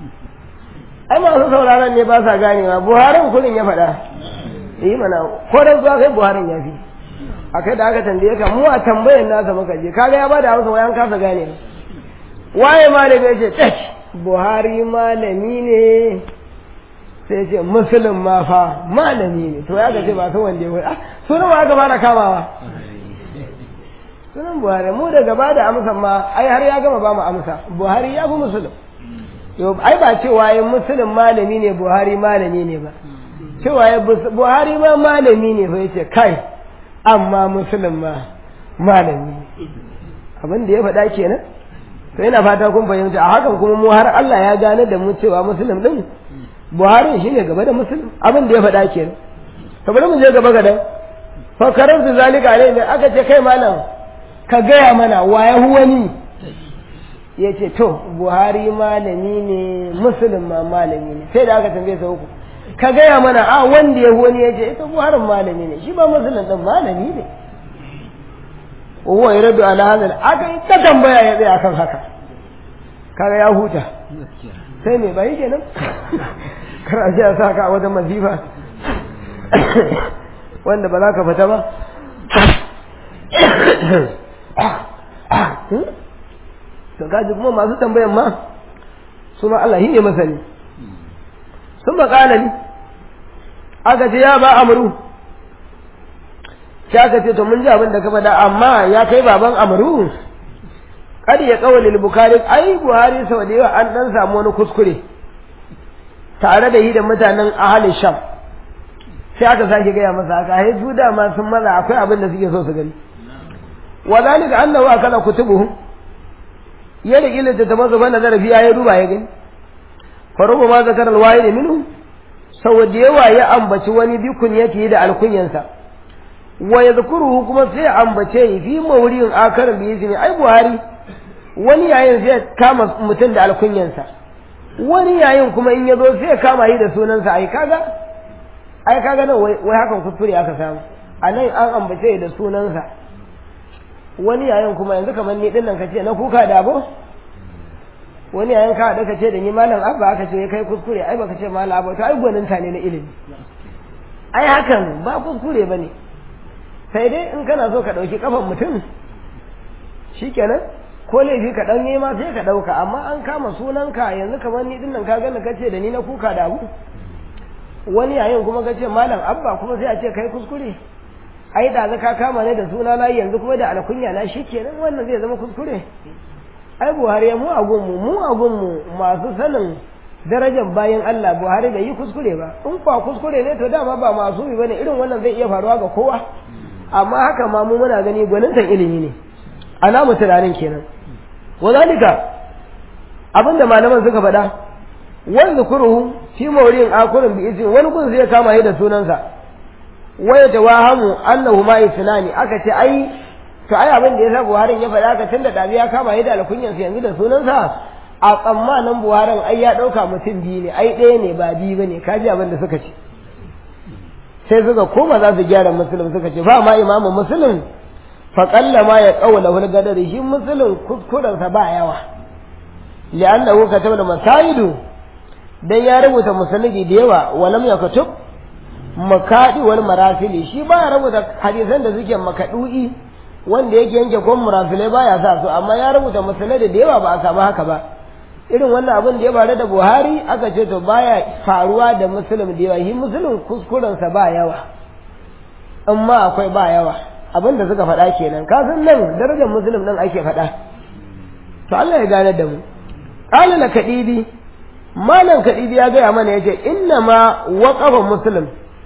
Speaker 1: ai masu sauraron ne ba sa ganewa buharin kullum ya faɗa yi mana ko da zuwa kai buharin ya fi a kai da aka tambaye ka mu a tambayan nasa muka je kaga ya ba da amsa wayan kasa gane waye malami ya ce tak buhari malami ne sai ce musulun ma fa malami ne to ya ga ce ba su wanda ya wai sunan wa aka fara kamawa sunan buhari mu da gaba da amsa ma ai har ya gama ba mu amsa buhari ya fi musulun yau ai ba cewa yin musulun malami ne buhari malami ne ba cewa ya buhari ma malami ne fa yace kai amma musulun ma malami ne abin da ya faɗa kenan to yana fata kun fahimta a hakan kuma mu har Allah ya gane da mu cewa musulun din buhari shine gaba da musulun abin da ya faɗa kenan to bari mu je gaba gadan fa karantu zalika alai ne aka ce kai malam ka gaya mana wa ya wani ya ce to buhari malami ne musulun ma malami ne sai da aka tambaye sa uku ka gaya mana a wanda ya wani ya ce ita buharin malami ne shi ba musulun din malami ne wa ya rabu ala hadal aka yi ta tambaya ya tsaya kan haka kaga ya huta sai me bai kenan kar a ji a sa ka a wajen mazifa wanda ba za ka fita ba to kaji kuma masu tambayan ma su ma Allah ne masani sun makala ni aka ce ya ba amuru sai aka ce to mun ji abin da ka faɗa amma ya kai baban amuru kada ya kawalil bukari ai buhari sau da yawa an dan samu wani kuskure tare da yi da mutanen ahalin sham sai aka sake gaya masa haka ai su dama sun maza akwai abin da suke so su gani wa zalika annahu akala kutubuhu ya rike littattafan su bana zarafi ya duba ya gani faruba ma zakar alwayi da minhu sau da yawa ya ambaci wani bikun yake da alkunyansa wa ya zukuruhu kuma sai ya ambace yi fi mawurin akarin da yake ne ai buhari wani yayin sai kama mutum da alkunyansa wani yayin kuma in ya zo sai ya kama yi da sunansa ai kaga ai kaga nan wai hakan kuskure aka samu a nan an ambace da sunansa wani yayin kuma yanzu kamar ni din nan kace na kuka da abo wani yayin ka da kace da ni malam abba aka ce kai kuskure ai baka ce malam abba to ai gwaninta ne na ilimi ai hakan ba kuskure bane sai dai in kana so ka dauki kafan mutum shikenan ko laifi ka dan ma sai ka dauka amma an kama sunanka yanzu kamar ni din nan ka gani kace da ni na kuka da abu wani yayin kuma kace malam abba kuma sai a ce kai kuskure ai da ka kama ne da suna na yanzu kuma da alkunya na shikenan wannan zai zama kuskure ai buhari mu a gunmu mu a gunmu masu sanin darajar bayan Allah buhari bai yi kuskure ba in kwa kuskure ne to dama ba masu yi bane irin wannan zai iya faruwa ga kowa amma haka ma mu muna gani gwanintan ilimi ne alamu tunanin kenan wazalika abinda malaman suka faɗa wani zukuruhu fi mawrin akurin bi izin wani gun zai kama shi da sunansa waya tawahamu annahu ma isnani aka ce ai to ai abin da yasa Buhari ya faɗa ka tunda dabi ya kama yi da alkunyan sa yanzu da sunansa a tsammanin Buharin ai ya dauka mutum biyu ne ai ɗaya ne ba biyu bane kaji abin da suka ce sai suka koma za su gyara musulun suka ce ba ma imamu musulun fa qalla ma ya qawla wal gadari shi musulun kuskuren sa ba yawa li'annahu kataba masaidu dan ya rubuta musanidi da yawa walam yakutub makadi wal marasili shi baya rubuta hadisan da suke makadu'i wanda yake yanke kon murafilai baya sa su amma ya rubuta musulai da yawa ba a samu haka ba irin wannan abin da ya faru da Buhari aka ce to baya faruwa da musulun da yawa shi musulun kuskuren sa ba yawa amma akwai ba yawa abin da suka faɗa kenan ka san nan darajar musulun nan ake faɗa to Allah ya gane da mu qala la kadibi malam kadibi ya gaya mana yace inna ma waqafa muslim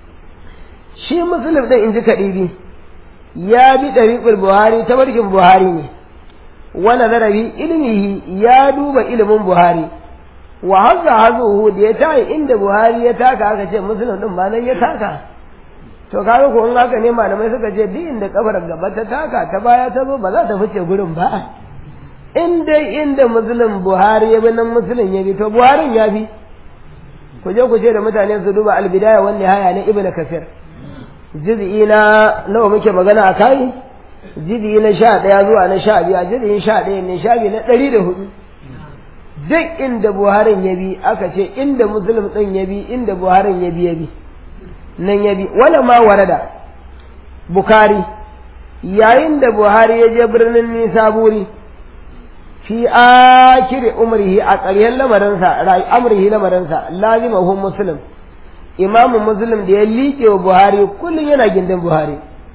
Speaker 1: shi muslim din inji kadibi ya bi ɗariƙul buhari ta barkin buhari ne wani zarafi ilmihi ya duba ilimin buhari wa hazza hazuhu da ya tayi inda buhari ya taka aka ce musulun din ba nan ya taka to kaga ko in haka ne malamai suka ce duk inda kabar gaba ta taka ta baya ta zo ba za ta fice gurin ba in dai inda musulun buhari ya bi nan musulun ya bi to buharin ya bi ku je ku ce da mutane su duba albidaya wani haya na ibnu kasir jiz'i na nawa muke magana a kai jiz'i na sha ɗaya zuwa na sha biyu a jiz'in sha ɗaya ne sha biyu na ɗari da hudu duk inda buharin ya bi aka ce inda musulun ɗin ya bi inda buharin ya bi ya bi nan ya bi wala ma warada bukari yayin da buhari ya je birnin nisaburi fi akiri umrihi a ƙarshen lamarinsa amrihi lamarinsa lazimahu muslim imamu muslim da ya liƙe wa buhari kullum yana gindin buhari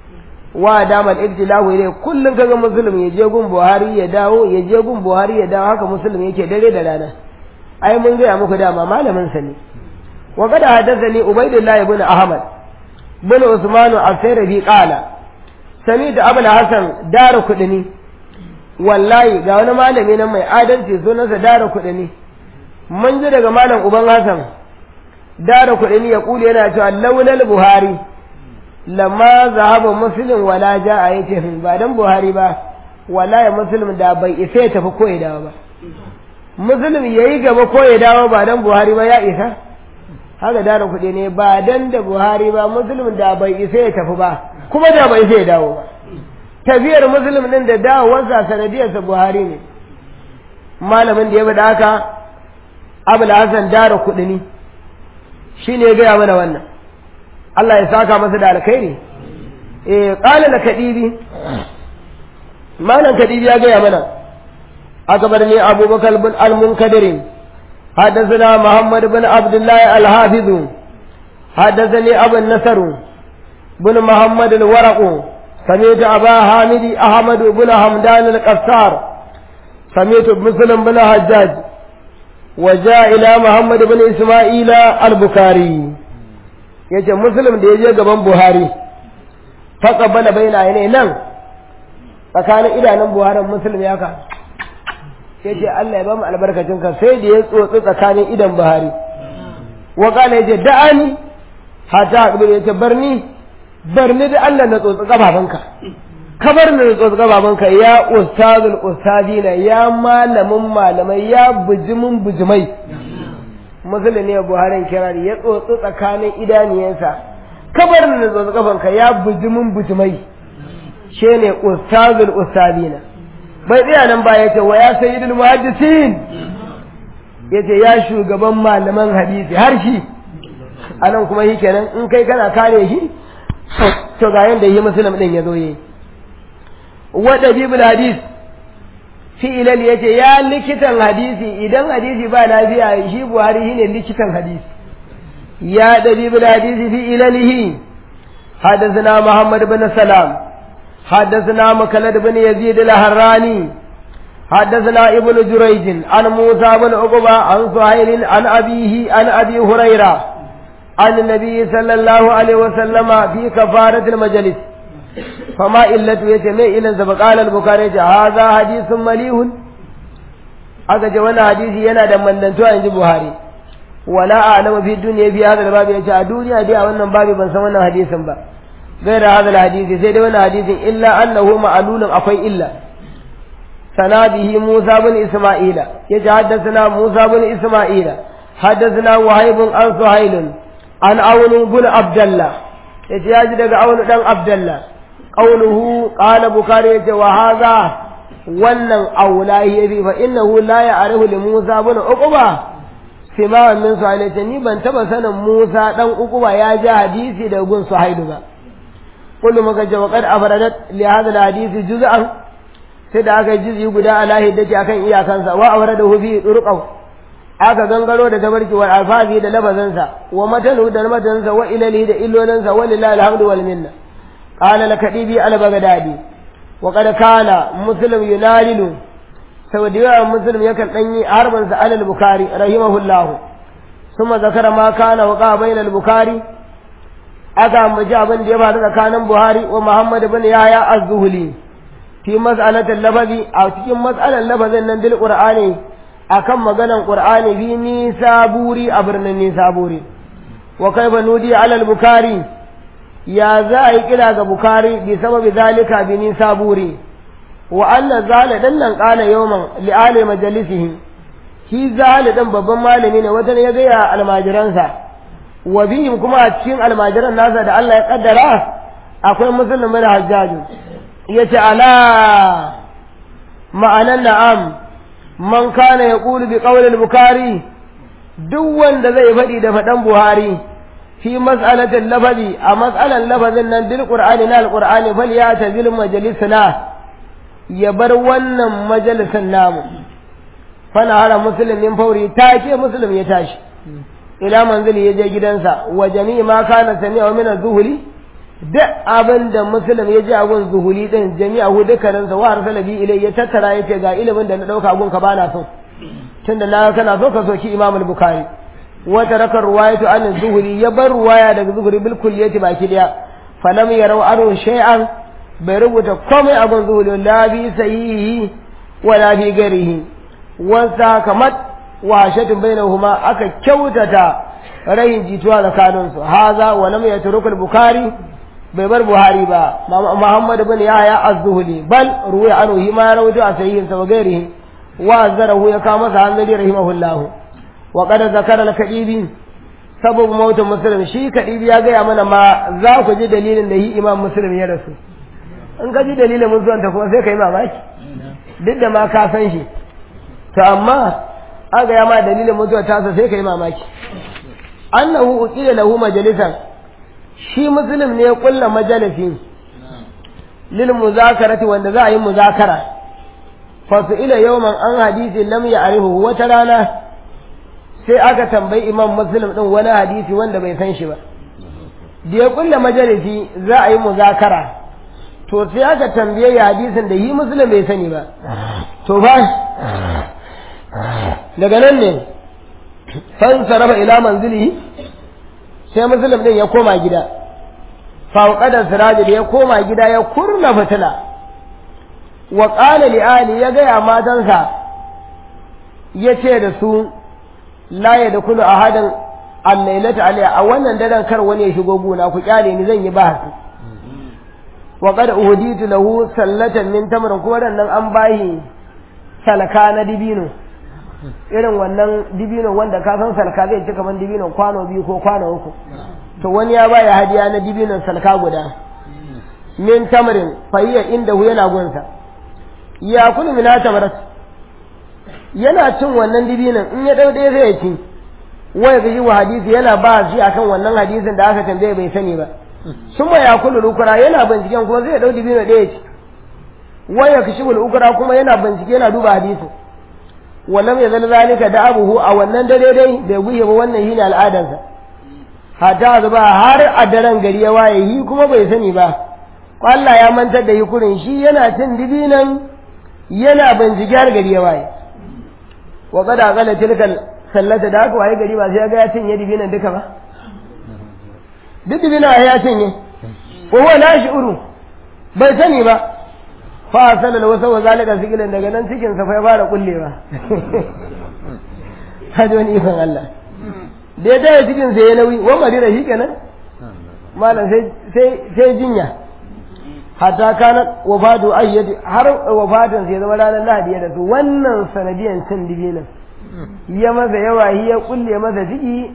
Speaker 1: wa damal ibtilahu ilai kullun kaga muslim ya je gun buhari ya dawo ya je gun buhari ya dawo haka muslim yake dare da rana ai mun gaya muku dama malamin sa ne wa qad hadathani ubaydullah ibn ahmad bin usman al-sayrabi qala sami da abul hasan daru kudini wallahi ga wani malami nan mai adalci sunansa daru kudini mun ji daga malam uban hasan daru kudini ya kule yana cewa laulal buhari lamma zahaba muslim wala ja'a yace ba dan buhari ba wallahi muslim da bai isa ya tafi ko ya dawo ba muslim yayi gaba ko ya dawo ba dan buhari ba ya isa haka dara kuɗi ne ba dan da buhari ba muslim da bai isa ya tafi ba kuma da bai isa ya dawo ba tafiyar muslim din da dawowarsa sanadiyarsa buhari ne malamin da ya bada haka abul hasan dara kuɗi ne shine ya gaya mana wannan Allah ya saka masa da alkhairi eh qala la kadibi malan kadibi ya gaya mana akbarni abubakar bin al-munkadir حدثنا محمد بن عبد الله الحافظ حدثني أبو النصر بن محمد الورق سمعت أبا حامد أحمد بن حمدان القصار سمعت مسلم بن حجاج وجاء إلى محمد بن إسماعيل البخاري yace muslim da ya je gaban buhari faƙabbala bai na ne nan tsakanin idanun buharin muslim ya ka ya ce Allah ya ba mu albarkacin ka sai da ya tsotsi tsakanin idan buhari wa kana ya ce da'ani hata akbir ya ce barni barni da Allah na tsotsi gababanka ka bar ni da tsotsi gababanka ya ustazul ustadina ya malamin malamai ya bujimin bujimai musulun ne buharin kirari ya tsotsi tsakanin idaniyansa kabar da tsotsi kafanka ya bujimin bujimai shi ne ustazul ustadina bai tsaya nan ba ya ce wa ya sayyidul muhaddisin ya ce ya shugaban malaman hadisi har shi a nan kuma shi kenan in kai kana kare shi to ga yanda yi musulun din ya zo yi wa dabibul hadis fi'ilal ya ce ya likitan hadisi idan hadisi ba lafiya shi buhari shine likitan hadisi ya dabibul hadisi fi ilalihi حدثنا محمد بن سلام حدثنا مكلد بن يزيد الهراني حدثنا ابن جريج عن موسى بن عقبة عن سهيل عن أبيه عن أبي هريرة عن النبي صلى الله عليه وسلم في كفارة المجلس فما إلة يتمي إلى فقال البخاري هذا حديث مليح aka ce wannan hadisi yana da mallantuwa in ji Buhari wala a'lamu fi dunya fi hadha al-babi yace a duniya dai a wannan babi ban san wannan hadisin ba gaira hadha al-hadisi sai dai wannan hadisin illa annahu ma'lulun akwai illa sanabihi Musa bin Isma'ila yace haddathana Musa bin Isma'ila haddathana Wahib an Suhail an Awn bin Abdullah yace yaji daga Awn dan Abdullah qawluhu qala Bukhari yace wa hadha wannan aula yabi fa innahu la ya'rifu li Musa bin Uqba simawan min Suhail ce ni ban taba sanin Musa dan Uqba ya ji hadisi da gun Suhail ba kullu maka ce waqad afradat li hadha alhadisi juz'an sai da aka juz'i guda ala hiddati akan iyakansa wa awradahu fi turqaw aka gangaro da tabarki wal alfazi da labazansa wa matanu da matansa wa ilali da illolansa walillahi alhamdu wal minna qala lakadibi al bagdadi wa qad kana muslim yunalilu sau da yawa muslim yakan ɗanyi harbansa alal bukari rahimahullahu suma zakara ma kana wa bayna al bukari aka ambaci abin da ya faru tsakanin buhari wa muhammad bin yahya az-zuhli fi mas'alatil lafazi a cikin mas'alar lafazin nan bil qur'ani akan maganan qur'ani fi nisaburi a birnin nisaburi wa kaifa nudi alal bukari ya za a yi kira ga bukari bi sababi zalika bi nisaburi wa anna zala dan nan qala yawman li ali majalisihi shi zala dan babban malami ne wata ya gaya almajiransa wa bihim kuma a cikin almajiran nasa da Allah ya kaddara akwai muslim bin hajjaj yace ala ma'anan na'am man kana yaqulu bi qawli al-bukhari duk wanda zai faɗi da faɗan buhari fi mas'alatin lafazi a mas'alan lafazin nan bil qur'ani na al-qur'ani fal ya tazil majalisana ya bar wannan majalisan namu fana hara musulmin fauri take musulmi ya tashi ila manzili ya je gidansa wa jami'i ma kana sami'a min az-zuhli duk abin da musulun ya ji a gun zuhuli din jami'a hu dukkaninsa wa arsala bi ilai ya tattara yace ga ilimin da na dauka gun ka bana so tunda na kana so ka soki imam al-bukhari wa taraka ruwayatu an zuhuli ya bar ruwaya daga zuhuli bil kulliyati baki daya falam yarau anu shay'an bai rubuta komai a gun zuhuli la bi sahihi wa la bi garihi wa sakamat wa shatun bainahuma aka kyautata rayin jituwa tsakaninsu haza wa lam yatrukul bukhari bai bar buhari ba muhammad ibn yahya az-zuhli bal ruwa anhu hima rawatu a sahihin sa gairihi wa zarahu ya kama masa hanzari rahimahullahu wa qad zakara al-kadibi sababu mautin muslim shi kadibi ya gaya mana ma za ku ji dalilin da yi imam muslim ya rasu in ka ji dalilin mutuwan ta kuma sai ka yi mamaki duk da ma ka san shi to amma an gaya ma dalilin mutuwar tasa sai ka yi mamaki annahu uqila lahu majalisan shi muslim ne ya kulla majalisi lil muzakarati wanda za a yi muzakara fa ila yawman an hadisi lam ya'rifu wata rana sai aka tambayi imam muslim din wani hadisi wanda bai san shi ba da ya kulla majalisi za a yi muzakara to sai aka tambaye ya hadisin da yi muslim bai sani ba to fa daga nan ne fan sarrafa ila manzili sai muslim din ya koma gida fauqada siraji da ya koma gida ya kurna fitila wa qala li ali ya gaya matansa yace da su la yadkhulu ahadan al-lailata alayya a wannan daren kar wani ya shigo gona ku kyale ni zan yi bahasi wa qad uhditu lahu sallatan min tamrin kuma nan an bayi salka na dibino irin wannan dibino wanda ka san salka zai ci kaman dibino kwano biyu ko kwano uku to wani ya baya hadiya na dibinon salka guda min tamarin fahiya inda hu yana gunsa ya kulu mina tamarat yana cin wannan dibinon in ya dau ɗaya zai ci waya ga wa hadisi yana ba shi akan wannan hadisin da aka tambaye bai sani ba sun ya kulu lukura yana binciken kuma zai dau dibino ɗaya ci waya kashi ukura kuma yana bincike yana duba hadisin wallam ya zala zalika da abuhu a wannan dare dai bai guye ba wannan shine al'adarsa hatta zuba har a daren gari ya waye yi kuma bai sani ba Allah ya mantar da yi kurin shi yana cin dibinan yana bincike har gari ya waye wa kada kala tilkal sallata da aka waye gari ba sai ga ya cinye dibinan duka ba duk dibinan ya cinye ko huwa la shi'uru bai sani ba fa salal wasa wa zalika sigilan daga nan cikin sa fa ya fara kullewa kaji wani ikon Allah da ya taya cikin sa ya nauyi wa madina shi kenan malam sai sai sai jinya hatta kana wafatu ayyadi har wafatan sai zama ranar lahadi ya rasu wannan sanadiyan cin dibinan ya masa yawa ya kulle masa ciki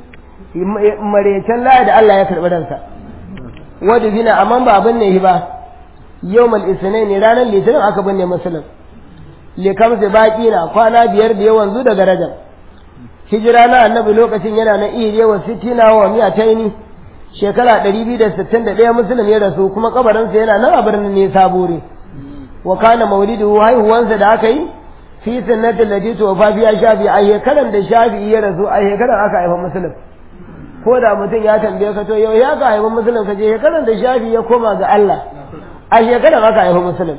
Speaker 1: marecen lahadi Allah ya karɓi ransa wadda bina amma ba abin ne ba yawmal isnai ne ranar litinin aka binne musulun likamsa baki na kwana biyar da yawan zu daga rajab hijira na annabi lokacin yana na iya yawan sittina wa miya taini shekara ɗari biyu da sittin da ɗaya musulun ya rasu kuma kabarinsa yana nan a birnin ne sabore wa kana maulidu haihuwansa da aka yi fi sunnatin da jito fa fiya shafi a shekaran da shafi ya rasu a shekaran aka haifa musulun ko da mutum ya tambaye ka to yau ya ka haifa musulun ka je shekaran da shafi ya koma ga Allah a shekaran aka haifa musulun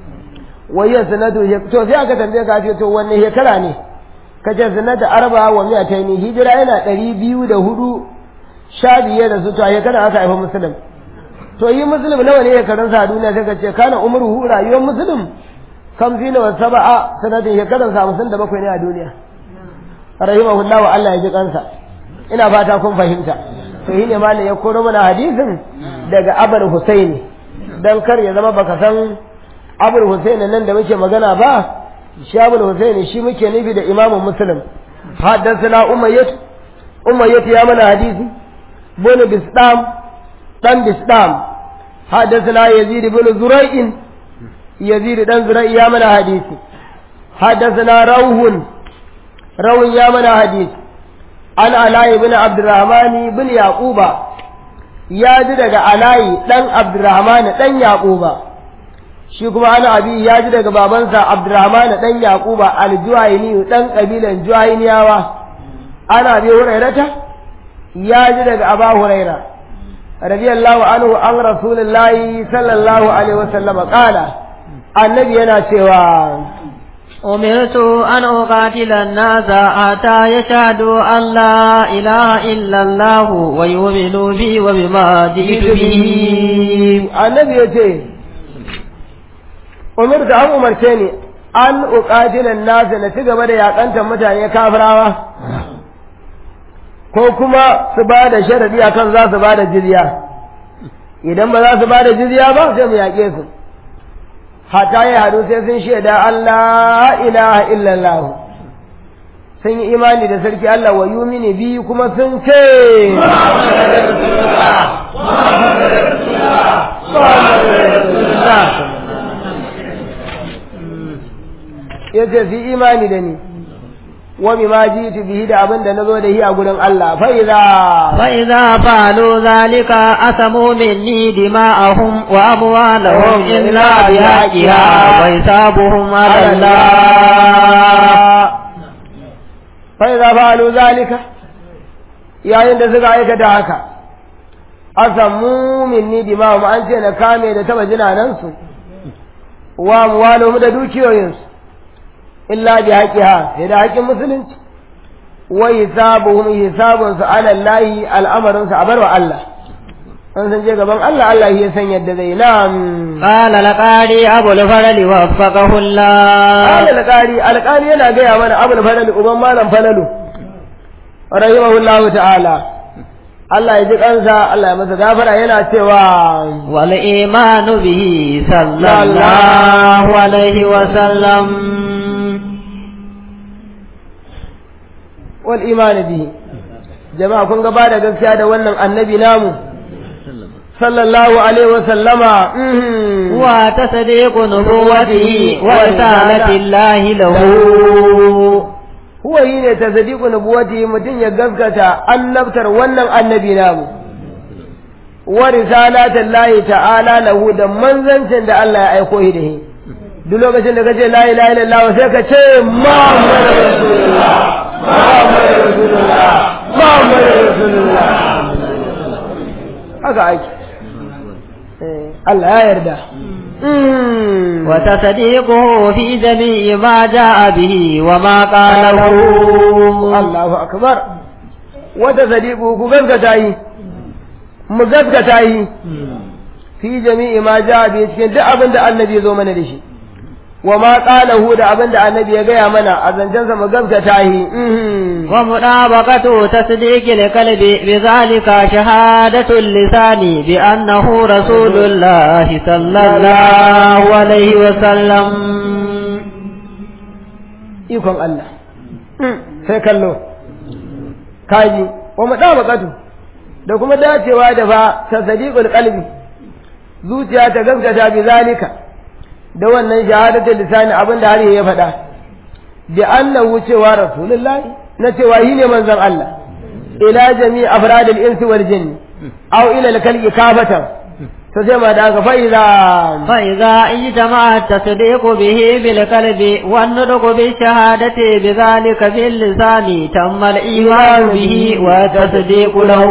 Speaker 1: wayya sanatu to sai aka tambaye ka ce to wanne shekara ne ka ce sanata arba wa miya ta ni hijira yana ɗari biyu da hudu sha biyar da su to a shekaran aka haifa musulun to yi musulun nawa ne shekarun sa a duniya sai ka ce kana umruhu rayuwar musulun kamsina wa saba'a sanatin shekaran sa hamsin da bakwai ne a duniya rahimahullah wa Allah ya ji kansa ina fata kun fahimta to yi ne malam ya koro mana hadisin daga abul husaini dan kar ya zama baka san abul husaini nan da muke magana ba shi abul husaini shi muke nufi da imamun muslim haddathana umayyah umayyah ya mana hadisi bin bisdam dan bisdam haddathana yazid bin zurai'in yazid dan zura'i ya mana hadisi haddathana rawhun rawun ya mana hadisi an alayi bin abdurrahmani bin yaquba ya ji daga alayi dan abdurrahmani dan yaquba shi kuma ana abi ya ji daga babansa abdurrahmani dan yaquba aljuhayni dan kabilan juhayniyawa ana bi hurairata ya ji daga aba huraira radiyallahu anhu an rasulillahi sallallahu alaihi wasallam qala annabi yana cewa
Speaker 2: أمرت أن أقاتل الناس حتى يشهدوا أن لا إله إلا الله ويؤمنوا بي وبما جئت به
Speaker 1: annabi ya ce umirta an umarce ni an uqatila an-nas na ci gaba da yakantar mutane kafirawa ko kuma su ba da sharadi akan za su ba da jizya idan ba za su ba da jizya ba sai mu yaƙe su hatta ya hadu sai sun shaida Allah ilaha illallah sun yi imani da sarki Allah wa yumini bi kuma sun ce ya ce fi imani da ni wa bima jitu bihi da abin da nazo da shi a gurin Allah fa idza
Speaker 2: فإذا فعلوا ذلك أسموا مني دماءهم وأموالهم إلا بحقها وحسابهم على الله
Speaker 1: fa idza fa'alu zalika yayin da suka aikata haka asamu minni dima'um an ce na kame da taba jinanan su wa amwaluhum da dukiyoyinsu illa bi haqqiha sai da haƙƙin musulunci wa hisabuhum hisabun su ala Allah al'amarin su a barwa Allah an san je gaban Allah Allah ya san yadda zai nam
Speaker 2: قال لقاري أبو الفرل وفقه الله
Speaker 1: قال alƙari alƙari yana gaya mana abul falalu uban malam falalu rahimahullahu ta'ala Allah ya ji kansa Allah ya masa gafara yana cewa
Speaker 2: والإيمان به صلى الله عليه وسلم
Speaker 1: wal imani bihi jama'a kun ga ba da gaskiya da wannan annabi namu sallallahu alaihi wa sallama mhm.
Speaker 2: وتصديق نبوته ورسالة الله له
Speaker 1: huwa yi ne ta sadiku nubuwati mutum ya gaskata annabtar wannan annabi namu wa risalatan lahi ta'ala lahu da manzancin da Allah ya aiko shi da shi duk lokacin da kace la ilaha illallah sai ka ce muhammadu rasulullah muhammadu rasulullah muhammadu rasulullah haka ake Eh, Allah ya yarda Mm.
Speaker 2: وتصديقه في جميع ما جاء به وما قاله
Speaker 1: Allahu akbar wata sadiku ku gaskata yi mu gaskata yi fi jami'i ma ja bi cikin duk abin da annabi ya zo mana da shi wa ma qalahu da abin da annabi ya gaya mana a zancensa mu gaskata yi mhm.
Speaker 2: ومطابقة تصديق القلب بذلك شهادة اللسان بأنه رسول الله صلى الله عليه وسلم
Speaker 1: ikon Allah sai kallo kaji wa mutabaqatu da kuma dacewa da fa tasdiqul qalbi zuciya ta gaskata bi zalika da wannan shahadatul lisani abinda har ya faɗa bi annahu cewa rasulullahi na cewa shi ne manzon Allah ila jami afradil insi wal jinni aw ila al-khalqi kafatan to sai ma da aka fa'iza
Speaker 2: فإذا اجتمع التصديق به بالقلب والنطق بالشهادة بذلك في اللسان تم الإيمان به والتصديق له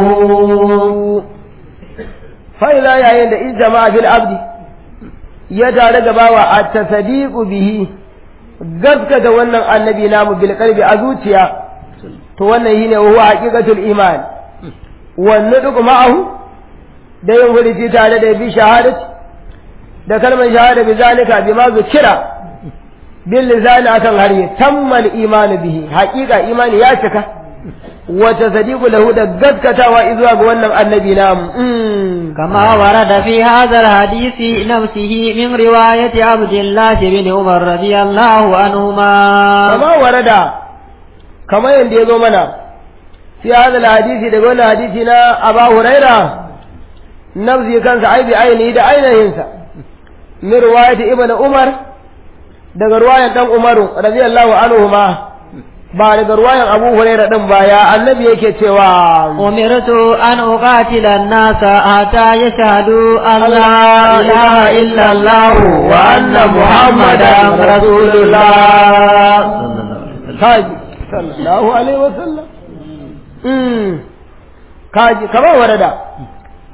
Speaker 1: fa'iza yayin da in jama'a fil abdi ya tare da bawa a tasadiqu bihi gaskata wannan annabi namu bil qalbi a zuciya to wannan shine huwa haqiqatul iman wannan duk ma'ahu da yin furuci tare da bi shahadati da kalmar shahada bi zalika bi ma zukira bil lisani akan harye tammal iman bihi haqiqa imani ya cika wa tasdiqu lahu da gaskatawa izuwa ga wannan annabi namu Mm.
Speaker 2: كما ورد في هذا الحديث نفسه من رواية عبد الله بن عمر رضي الله عنهما
Speaker 1: kama warada kama yadda ya zo mana fi hadal hadisi daga wannan hadisi na Aba Huraira nafsi kansa aibi ainihi da ainihinsa min riwayati ibn Umar daga ruwayan dan Umaru radiyallahu anhuma ba daga ruwayan Abu Huraira din ba ya annabi yake cewa
Speaker 2: أمرت أن أقاتل الناس حتى يشهدوا أن لا إله إلا الله وأن محمدا رسول الله
Speaker 1: kaji sallallahu alaihi wasallam mm kaji kama warada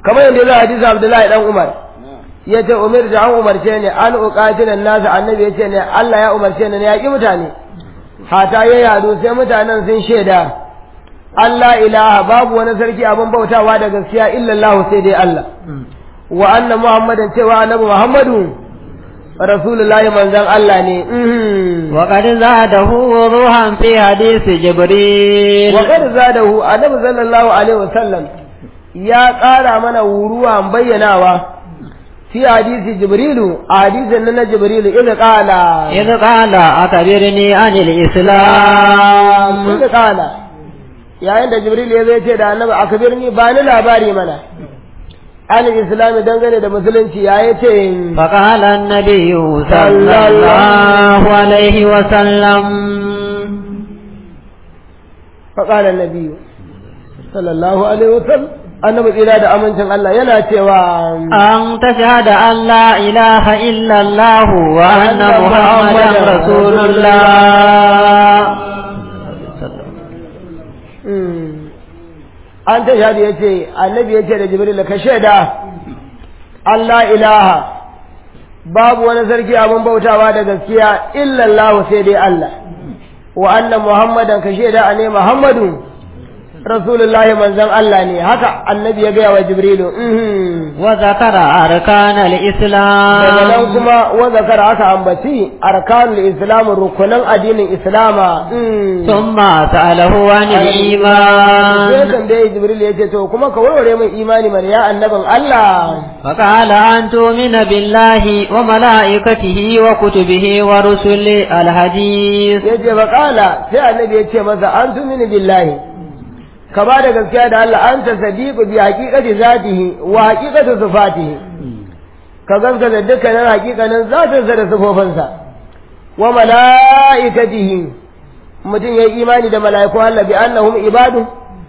Speaker 1: kamar yadda za a hadisi Abdullahi dan Umar ya ce umar da an umarce ni an uqatilan nasu annabi ya ce ne Allah ya umarce ni ne ya ki mutane hata ya yadu sai mutanen sun shaida Allah ilaha babu wani sarki abin bautawa da gaskiya illallah sai dai Allah wa anna muhammadan cewa annabi muhammadu rasulullahi manzon Allah ne
Speaker 2: wa qad zadahu ruhan fi hadisi jibril
Speaker 1: wa qad zadahu annabi sallallahu alaihi wasallam ya ƙara mana wuruwa bayyanawa في حديث جبريل حديث أن جبريل إذ قال
Speaker 2: إذ قال أخبرني عن الإسلام
Speaker 1: إذ قال يا عند جبريل يزي ce da annabi akbirni ba ni labari mana an islam dangane da musulunci ya yace
Speaker 2: فقال النبي صلى الله عليه وسلم
Speaker 1: فقال النبي صلى الله عليه وسلم annabi tsira da amincin Allah yana cewa
Speaker 2: an tashhada an la ilaha illa Allah wa anna muhammadan rasulullah
Speaker 1: an ta shahada yace annabi yace da jibril ka shaida Allah ilaha babu wani sarki abin bautawa da gaskiya illa Allah sai dai Allah wa anna muhammadan ka shaida ane muhammadu rasulullahi manzon Allah ne haka annabi ya gaya wa jibrilu
Speaker 2: wa zakara arkanal
Speaker 1: daga nan
Speaker 2: islam
Speaker 1: kuma wa zakara aka ambaci arkanul islam rukunan addinin islama
Speaker 2: thumma sa'alahu anil
Speaker 1: sai
Speaker 2: iman
Speaker 1: tambaye jibril ya ce to kuma ka warware min imani mana ya annabin Allah
Speaker 2: فقال أن تؤمن بالله وملائكته وكتبه ورسله الحديث
Speaker 1: ya ce bakala sai annabi ya ce masa an tumini billahi ka ba da gaskiya da Allah an ta sadiqu bi haqiqati zatihi wa haqiqati sifatihi ka gaskata dukkanin haqiqanin zatinsa da sifofinsa wa malaikatihi mutum ya yi imani da mala'iku Allah bi annahum ibadu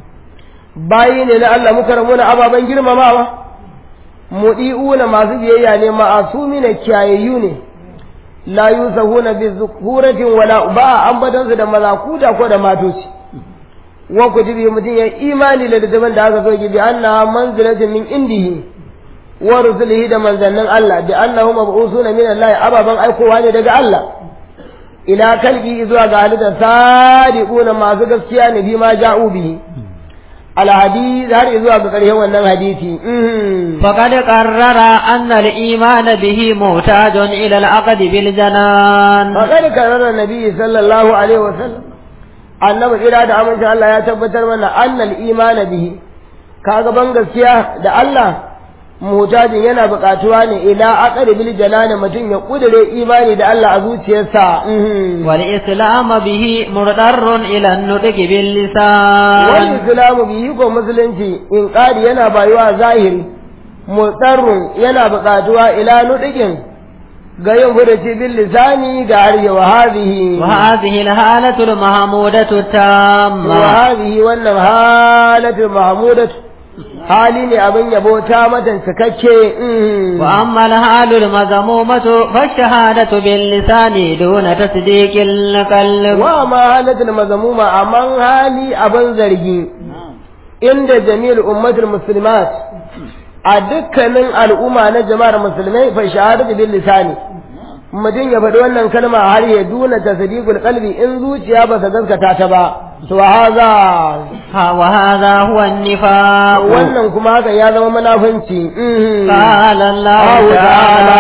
Speaker 1: bayi ne na Allah mukarramuna ababen girmamawa mudi'una masu biyayya ne ma'asumi na kiyayayyu ne la yusahuna bi zukuratin wala ba ambatansu da malakuta ko da matoci wa kutubi mutum ya imani da littafin da aka so bi anna manzilatin min indihi wa rusulihi da manzannin Allah bi annahu mab'usuna min Allah ababan aikowa ne daga Allah ila kalbi zuwa ga halitta sadiquna masu gaskiya ne bi ma ja'u bihi al hadith har zuwa ga ƙarshen wannan hadisi
Speaker 2: فقد قرر أن الإيمان به محتاج إلى العقد بالجنان
Speaker 1: فقد كرر النبي صلى الله عليه وسلم annabi tsira da amincin Allah ya tabbatar mana annal imana bihi kaga ban gaskiya da Allah mutajin yana buƙatuwa ne ila aqri bil janani mutum ya kudure imani da Allah a zuciyarsa mhm.
Speaker 2: والإسلام به مضطر إلى النطق
Speaker 1: wani
Speaker 2: باللسان
Speaker 1: islamu bihi ko musulunci in ƙari yana bayuwa zahiri mutsarrun yana buƙatuwa ila nudikin ga yin furuci bil lisani ga harshe wa hadhihi
Speaker 2: وهذه الحالة المحمودة
Speaker 1: wa
Speaker 2: التامة
Speaker 1: hadhihi wannan halatul mahmudatu hali ne abin yabo ta matan cikakke mhm.
Speaker 2: وأما الحال المذمومة فالشهادة باللسان دون تصديق القلب
Speaker 1: wa ma halatul mazmuma amman hali abin zargi inda jami'ul ummatul muslimat a dukkanin al'umma na jama'ar musulmai fa shahadatu bil lisani mutum ya faɗi wannan kalma har ya duna tasdiqul qalbi in zuciya ba ta gaskata ta ba to haza
Speaker 2: ها- وهذا هو النفاق
Speaker 1: wannan kuma haka ya zama munafunci mhm.
Speaker 2: قال الله
Speaker 1: الله
Speaker 2: تعالى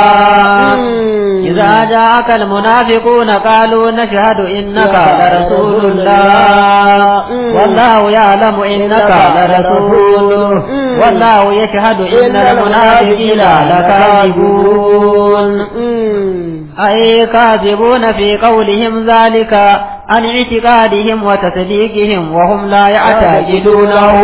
Speaker 1: مم.
Speaker 2: إذا جاءك المنافقون قالوا نشهد إنك
Speaker 1: يا
Speaker 2: لرسول
Speaker 1: رسول
Speaker 2: الله
Speaker 1: الله. مم.
Speaker 2: والله يعلم إنك لرسوله
Speaker 1: مم.
Speaker 2: والله يشهد إن المنافقين لكاذبون
Speaker 1: Mm.
Speaker 2: أي كاذبون في قولهم ذلك عن اعتقادهم وتصديقهم وهم لا يعتقدونه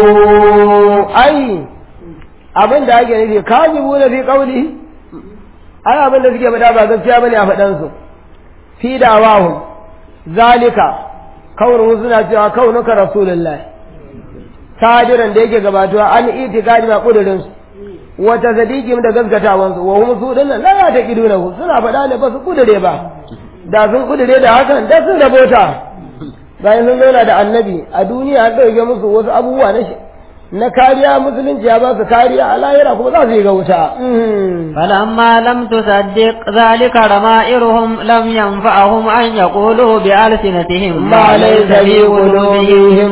Speaker 1: ai abin da ake nufi kazibu na fi kauli ai abin da suke faɗa ba gaskiya bane a faɗan su fi dawahu zalika kaunin suna cewa kaunuka rasulullah sadiran da yake gabatuwa an itikadi ma kudurin su wata sadiqim da gaskatawan su wa hum su dinnan la ya taqiduna suna faɗa ne ba su kudure ba da sun kudure da hakan da sun rabota bayan sun zauna da annabi a duniya an ɗauke musu wasu abubuwa na shi na kariya musulunci ya ba su kariya a lahira kuma za su yi ga wuta
Speaker 2: فلما لم تصدق ذلك رمائرهم لم ينفعهم أن يقولوا بألسنتهم
Speaker 1: ما ليس في قلوبهم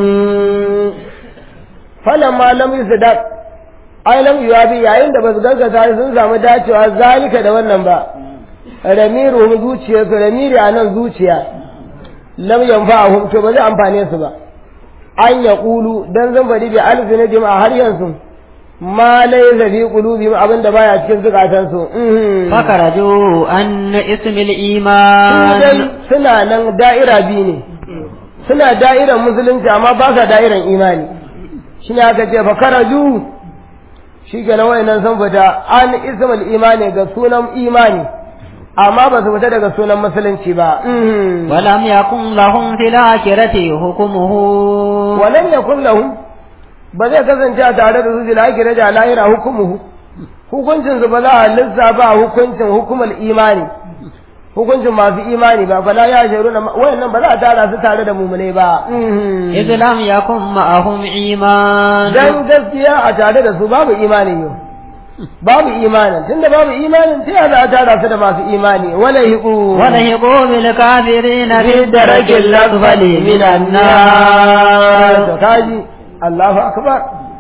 Speaker 1: فلما لم يصدق ai lam yuwabi yayin da basu gaskata sun samu dacewa zalika da wannan ba ramiru zuciya su ramiri a nan zuciya lam yanfa'ahum to ba zai amfane su ba an ya kulu dan zan faɗi bi alfinatihim a har yanzu ma laysa fi qulubihim abinda baya cikin zukatan su
Speaker 2: فخرجوا أن اسم
Speaker 1: dai
Speaker 2: الإيمان
Speaker 1: suna nan da'ira biyu ne suna da'iran musulunci amma ba sa da'iran imani shine aka ce fa karaju shi ke nan wayannan sun fita an ismul imani ga sunan imani amma ba su fita daga sunan musulunci ba
Speaker 2: ولم يكن لهم في الآخرة حكمه
Speaker 1: walam yakun lahum ba zai kasance a tare da su fil akhirati da lahira hukumuhu hukuncin su ba za a lissafa hukuncin hukumar imani hukuncin masu imani ba fala ya sharu na wayannan ba za a tara su tare da mumune ba
Speaker 2: إذ لم يكن معهم إيمان
Speaker 1: dan gaskiya a tare da su babu imani yau babu imanin tunda babu imanin sai ya za a tara su da masu imani wala hiqu
Speaker 2: ولهقوا بالكافرين في الدرك الأسفل من النار
Speaker 1: to kaji Allahu akbar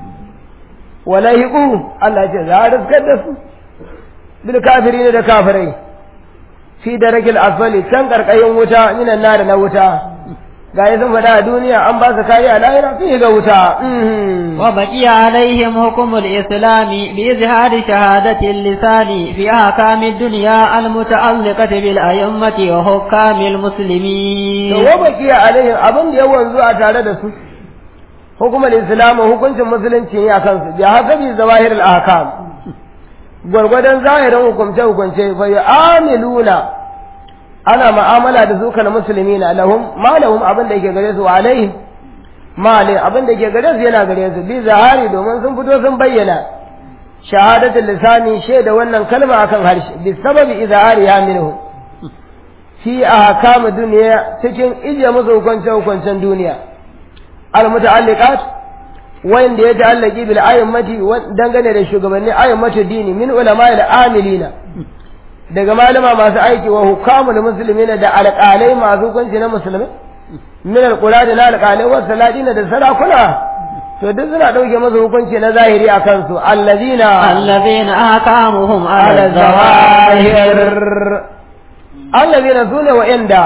Speaker 1: wala hiqu Allah ce za a riskar da su bil kafirin da kafirai fi darakil asfali can karkayin wuta minan nar na wuta ga yi sun faɗa a duniya an ba su kariya lahira sun ga wuta
Speaker 2: وبقي عليهم حكم الإسلام بإظهار شهادة اللسان في أحكام الدنيا المتعلقة بالأئمة وحكام
Speaker 1: to
Speaker 2: المسلمين
Speaker 1: wa bakiya alaihim abin da ya wanzu a tare da su hukumar islam hukuncin musulunci ne a kansu bi hasabi zawahir al-ahkam gwargwadon zahirin hukumce hukunce fa yu'amiluna ana mu'amala da su kana muslimina lahum ma lahum abin da yake gare su wa alaihim ma alaihim abin da yake gare su yana gare su bi zahari domin sun fito sun bayyana shahadatul lisani shaida wannan kalma akan harshe bi sababi izhariha minhu fi ahkam duniya cikin ije musu hukunce hukuncen duniya al muta'alliqat wanda ya ta'allaki bil ayyamati dangane da shugabanni ayyamatu dini min ulama al amilina daga malama masu aiki wa hukamul muslimina da alƙalai masu hukunci na musulmi min alqurani na alƙalai wa saladina da sarakuna to duk suna dauke musu hukunci na zahiri a kansu allazina
Speaker 2: الذين أحكامهم على
Speaker 1: ala
Speaker 2: الظواهر
Speaker 1: zawahir allazina sune wa'anda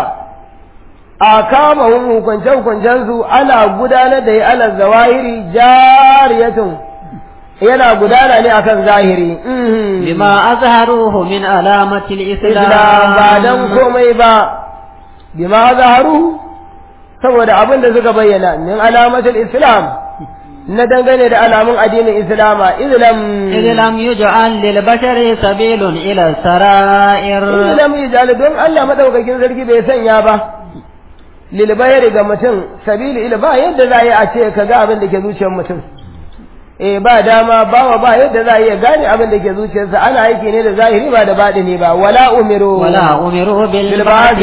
Speaker 1: a kama hun hukunce hukuncen su ana gudanar da ya ala zawahiri jariyatun yana gudana ne akan zahiri Mhm.
Speaker 2: بما أظهروه من علامة
Speaker 1: Islam ba dan
Speaker 2: الإسلام
Speaker 1: komai ba bima zaharu saboda abin da suka bayyana min alamatul islam na dangane da alamun addinin islama islam
Speaker 2: إذ لم يجعل للبشر سبيل إلى السرائر
Speaker 1: islam yajal don Allah madaukakin sarki bai sanya ba lil bayri ga mutum sabili ila ba yadda za a yi a ce ka ga abin da ke zuciyar mutum eh ba dama bawa ba yadda za a iya gane abin da ke zuciyarsa ana aiki ne da zahiri ba da baɗini ba wala umiru
Speaker 2: ولا أمروا
Speaker 1: بالبعد
Speaker 2: بالبعد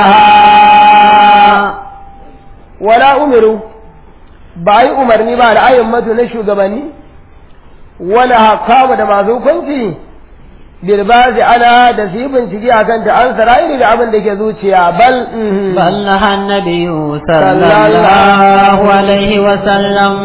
Speaker 1: عنها wala umiru ba yi umarni ba ra'ayin matu na shugabanni wala hakamu da masu hukunci bilbazi ana da su yi bincike a kanta an sara'iri da abin da ke zuciya bal mhm.
Speaker 2: بل نهى النبي صلى الله عليه وسلم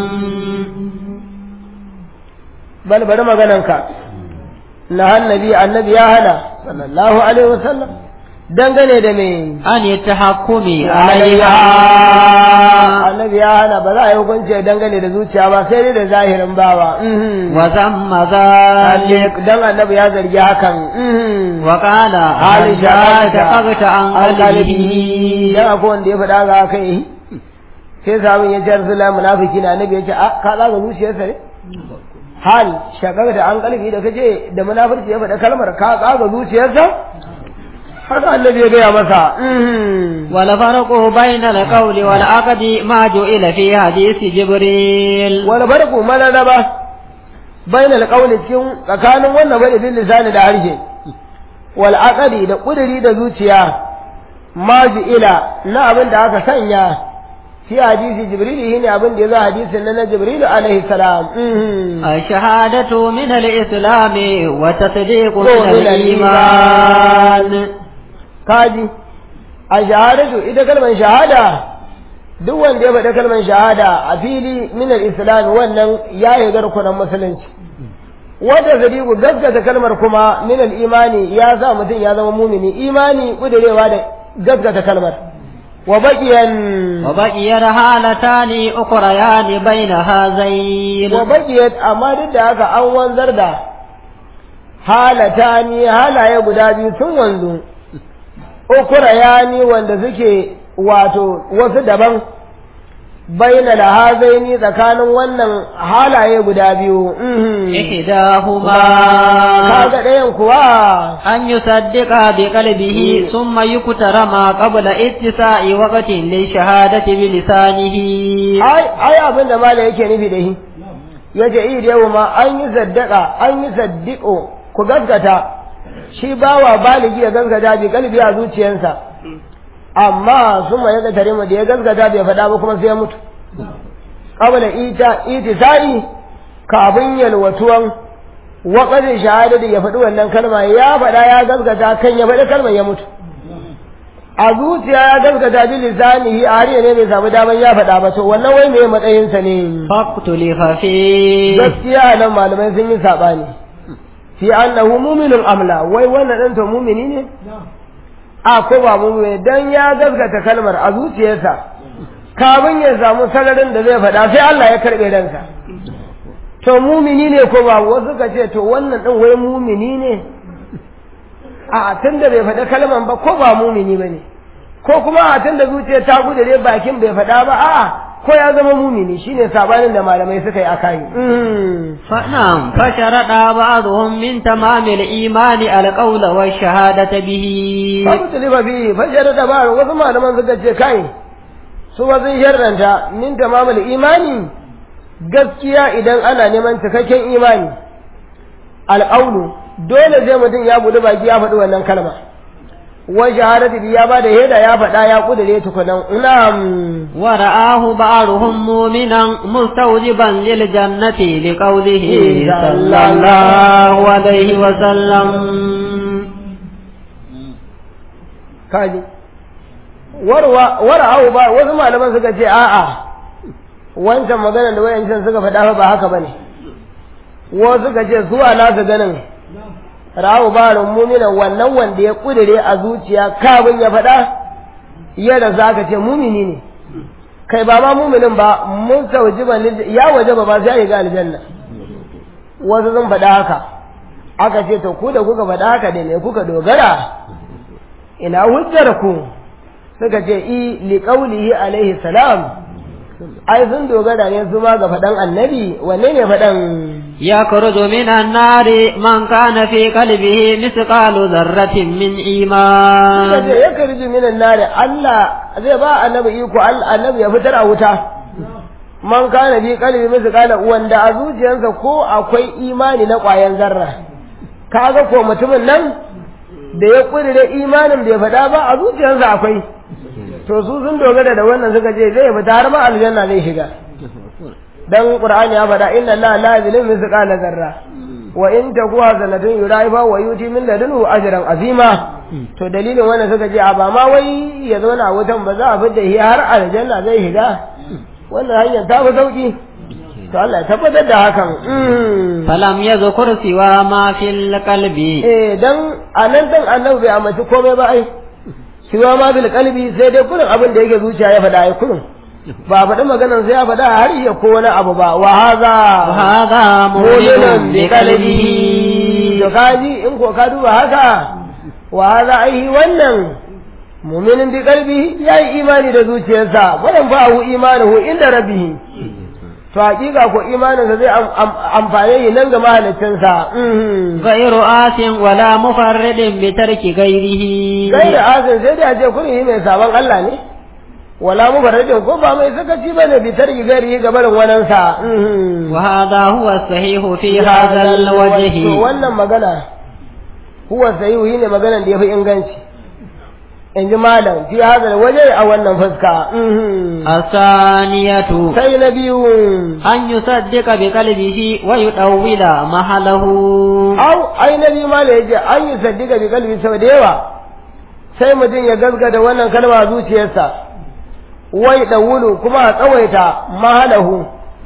Speaker 1: bal bari magananka na annabi annabi ya hana sallallahu alaihi wasallam dangane da me
Speaker 2: عن التحكم
Speaker 1: alaiha
Speaker 2: عليها
Speaker 1: annabi ya hana ba za a yi hukunci dangane da zuciya ba sai dai da zahirin bawa mhm.
Speaker 2: وذم ذلك
Speaker 1: dan annabi ya zargi hakan mhm.
Speaker 2: وقال هل شققت عن قلبه
Speaker 1: dan akwai wanda ya faɗa ga haka yi sai sabon ya ce rasulullah munafiki na annabi ya ce a ka zaga zuciyarsa ne hal shakar da an kalbi da kace da munafurci ya faɗa kalmar ka tsaga zuciyarsa haka annabi ya gaya masa mhm.
Speaker 2: والفرق بين القول والعقد ما جئل في حديث جبريل
Speaker 1: wani barku mararraba bain alƙawli cikin tsakanin wannan bane bil lisani da harshe wal aqdi da ƙuduri da zuciya ma ila na abin da aka sanya fi hadisi jibril shine abin da ya zo hadisin nan na jibril alaihi salam
Speaker 2: الشهادة من الإسلام وتصديق
Speaker 1: من
Speaker 2: من الإيمان
Speaker 1: kaji a shahadatu ita kalmar shahada duk wanda ya faɗi kalmar shahada a fili min al-islam wannan ya yi garkunan musulunci wata sadiku gaskata kalmar kuma min al-imani ya sa mutum ya zama mumini imani kudurewa da gaskata kalmar wa baqiyan
Speaker 2: وبقي حالتان أخريان بين هذين
Speaker 1: wa baqiyat amma duk da haka an wanzar da halatani halaye guda biyu sun wanzu ukura yani wanda suke wato wasu daban baina da hazaini tsakanin wannan halaye guda biyu mhm.
Speaker 2: إحداهما
Speaker 1: kaga ɗayan kuwa
Speaker 2: أن يصدق بقلبه ثم يكتر ما قبل اتساع وقت للشهادة بلسانه
Speaker 1: ai ai abin da mala yake nufi da shi yace i da yau ma an yi saddaka an yi saddiko ku gaskata shi bawa baligi ya gaskata bi kalbi a zuciyarsa amma sun ma yaga tare mu da ya gaskata bai faɗa ba kuma sai ya mutu qabla ita itisai kafin yalwatuwan waƙarin shahada da ya faɗi wannan kalma ya faɗa ya gaskata kan ya faɗi kalmar ya mutu a zuciya ya gaskata bi lisanihi a har ne bai samu daman ya faɗa ba to wannan wai me matsayinsa ne
Speaker 2: فاختلف فيه
Speaker 1: gaskiya nan malamai sun yi saɓani fi annahu mu'minun amla wai wannan ɗan to mumini ne a ko ba mumini dan ya gaskata kalmar a zuciyarsa kafin ya samu sararin da zai faɗa sai Allah ya karɓe ransa to mumini ne ko ba wasu ka ce to wannan ɗin wai mumini ne a tun da bai faɗa kalman ba ko ba mumini ba ne ko kuma a tun da zuciya ta gudure bakin bai faɗa ba a'a ko ya zama mumini shine sabanin da malamai suka yi akai
Speaker 2: فنعم فشرط بعضهم من تمام الإيمان القول والشهادة به
Speaker 1: babu talifa fi fashar da ba wasu malaman suka ce kai su ba sun sharranta min tamamul imani gaskiya idan ana neman cikakken imani alƙaunu dole sai mutum ya buɗe baki ya faɗi wannan kalma wa shahadatu bi ya ba da heda ya faɗa ya kudure tukunan na'am
Speaker 2: ورآه بعضهم مؤمنا مستوجبا للجنة لقوله صلى الله عليه وسلم
Speaker 1: kaji warwa wara'au ba wasu malaman suka ce a'a wancan maganar da wayancan suka faɗa ba haka bane wasu suka ce zuwa nasu ganin ra'au ba mumina wannan wanda ya kudure a zuciya kafin ya faɗa yadda za ka ce mumini ne kai ba ma muminin ba mun saujiban ya waje ba ba sai ya ga aljanna wasu sun faɗa haka aka ce to ku da kuka faɗa haka da me kuka dogara ina hujjar ku suka ce i li qaulihi alaihi salam ai sun dogara ne su ma ga faɗan annabi wanne ne faɗan
Speaker 2: يخرج من النار من كان في قلبه مثقال ذرة من
Speaker 1: suka ce
Speaker 2: إيمان
Speaker 1: ya karji minan nari Allah zai ba annabi iko Allah annabi ya fitar a wuta man kana bi qalbi misqala wanda a zuciyarsa ko akwai imani na ƙwayan zarra kaga ko mutumin nan da ya kudure imanin bai faɗa ba a zuciyarsa akwai to su sun dogara da wannan suka ce zai fita har ma aljanna zai shiga dan qur'ani ya faɗa inna allaha la yuzlimu mithqala zarra wa in taku hasanatun yuraifa wa yuti min ladunhu ajran azima to dalilin wannan suka ce a ba ma wai ya zauna a wutan ba za a fidda shi har aljanna zai shiga wannan hanyar ta fi sauki to Allah ya tabbatar da hakan Mm.
Speaker 2: فلم يذكر سوى ما في القلب
Speaker 1: eh dan anan dan annabi bai amince komai ba ai siwa ma bil qalbi sai dai kullun abin da yake zuciya ya faɗa ai kullun ba faɗi maganar sai ya faɗa har ya ko wani abu ba wa haza
Speaker 2: وهذا مؤمن بقلبه
Speaker 1: to kaji in ko ka duba haka wa haza ai wannan mu'minin bi qalbi yayi imani da zuciyarsa wannan fa hu imanuhu inda rabbihi to hakika ko imaninsa zai am- am- amfane shi nan ga mahaliccinsa mhm.
Speaker 2: غير آت ولا مفرد بترك غيره
Speaker 1: kai da azin sai da ce kun yi mai sabon Allah ne wala mu barajin ko ba mai sakaci bane bi tarki gari ga barin wannan sa
Speaker 2: وهذا هو الصحيح في هذا
Speaker 1: to
Speaker 2: الوجه
Speaker 1: wannan magana huwa sahihu ne maganan da yafi inganci in ji malam fi hadal waje a wannan fuska
Speaker 2: الثانية
Speaker 1: sai na biyu
Speaker 2: أن يصدق بقلبه ويطول محله
Speaker 1: au ai na biyu malam ya ce an yi saddika bi kalbi sau da yawa sai mutum ya gaskata wannan kalma zuciyarsa wai ɗawulu kuma a tsawaita mahalahu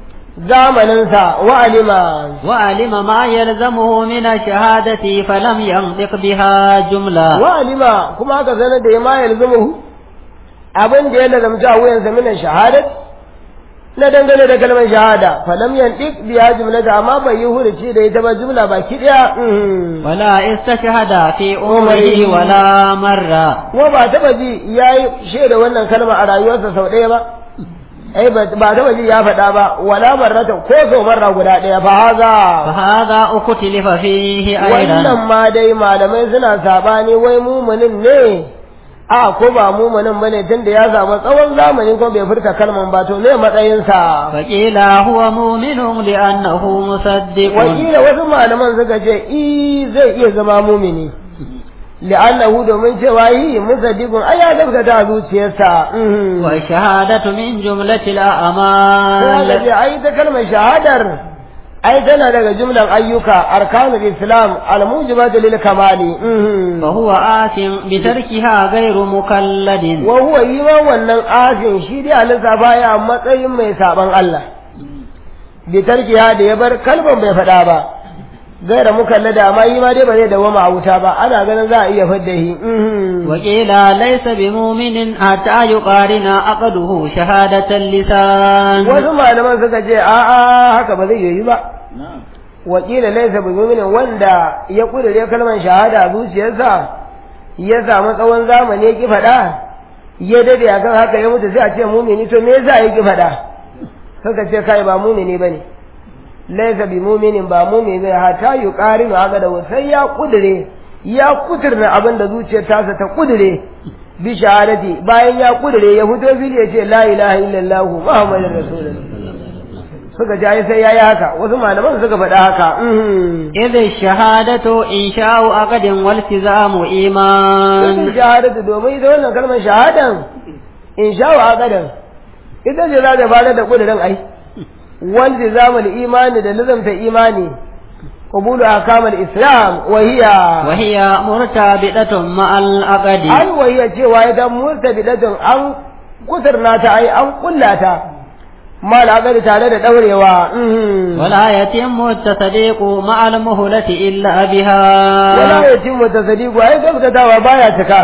Speaker 1: zamaninsa wa alima
Speaker 2: وعلم ما يلزمه من الشهادة فلم ينطق بها جملة
Speaker 1: wa alima kuma aka sanar da ya ma yalzumuhu abin da ya lazamta a wuyansa minan shahadat na dangane da kalmar shahada falam yantik biya jumlata amma bai yi huruci da ita ba jumla baki daya mhm.
Speaker 2: ولا استشهد في عمره ولا مرة
Speaker 1: kuma ba taba ji yayi shaida wannan kalma a rayuwarsa sau ɗaya ba ai ba ba taba ji ya faɗa ba wala marrata ko sau marra guda ɗaya fa haza
Speaker 2: فهذا اختلف فيه
Speaker 1: wannan
Speaker 2: أيضا
Speaker 1: ma dai malamai suna sabani wai mumunin ne a ko ba mumunin bane tunda ya samu tsawon zamani ko bai furta kalman ba to me matsayinsa
Speaker 2: فقيل هو مؤمن لأنه مصدق
Speaker 1: wakila wasu malaman suka ce i zai iya zama mumini li'annahu domin cewa yi musaddiqun ai ya gaskata a zuciyarsa mhm.
Speaker 2: والشهادة من جملة
Speaker 1: sai aka
Speaker 2: الأعمال
Speaker 1: ce ai ta kalmar shahadar ai tana daga jumlan ayyuka arkanul islam almujibatu lil kamali mhm.
Speaker 2: فهو آثم بتركها غير مكلد
Speaker 1: wa huwa yi ma wannan asin shi dai a lissafa ya a matsayin mai saban Allah bi tarkiya da ya bar kalban bai faɗa ba gaira mukallada amma yi ma dai ba zai dawama a wuta ba ana ganin za a iya fadda shi mhm.
Speaker 2: وقيل ليس بمؤمن حتى يقارن عقده شهادة اللسان
Speaker 1: wasu malaman suka ce a'a haka ba zai yi ba wakila laisa bi mu'minin wanda ya kudure kalmar shahada a zuciyarsa ya samu tsawon zamani ya ki faɗa ya dade akan haka ya mutu sai a ce mumini to me yasa ya ki faɗa suka ce kai ba mumini bane laisa bi mu'minin ba mumini bai hata yuqarinu haka da sai ya kudure ya kuturna abin da zuciyar tasa ta kudure bi shahadati bayan ya kudure ya fito fili ya ce la ilaha illallah muhammadur rasulullah suka ji ai sai yayi haka wasu malaman suka faɗa haka mhm.
Speaker 2: إذ الشهادة إنشاء عقد والتزام
Speaker 1: Sun
Speaker 2: إيمان
Speaker 1: shahadatu domin ita wannan kalmar shahadan in sha wa aqadan ita ce za ta fara da kudirin ai wal zamul imani da nizamta imani qabulu ahkamul islam wa hiya
Speaker 2: وهي مرتبطة مع العقد
Speaker 1: an wa hiya cewa ita murtabidatun an kusurna ta ai an kullata mal aqadi tare da daurewa mhm.
Speaker 2: ولا يتم التصديق مع المهلة إلا بها
Speaker 1: wala yatimmu tasdiqu ai gaskatawa baya cika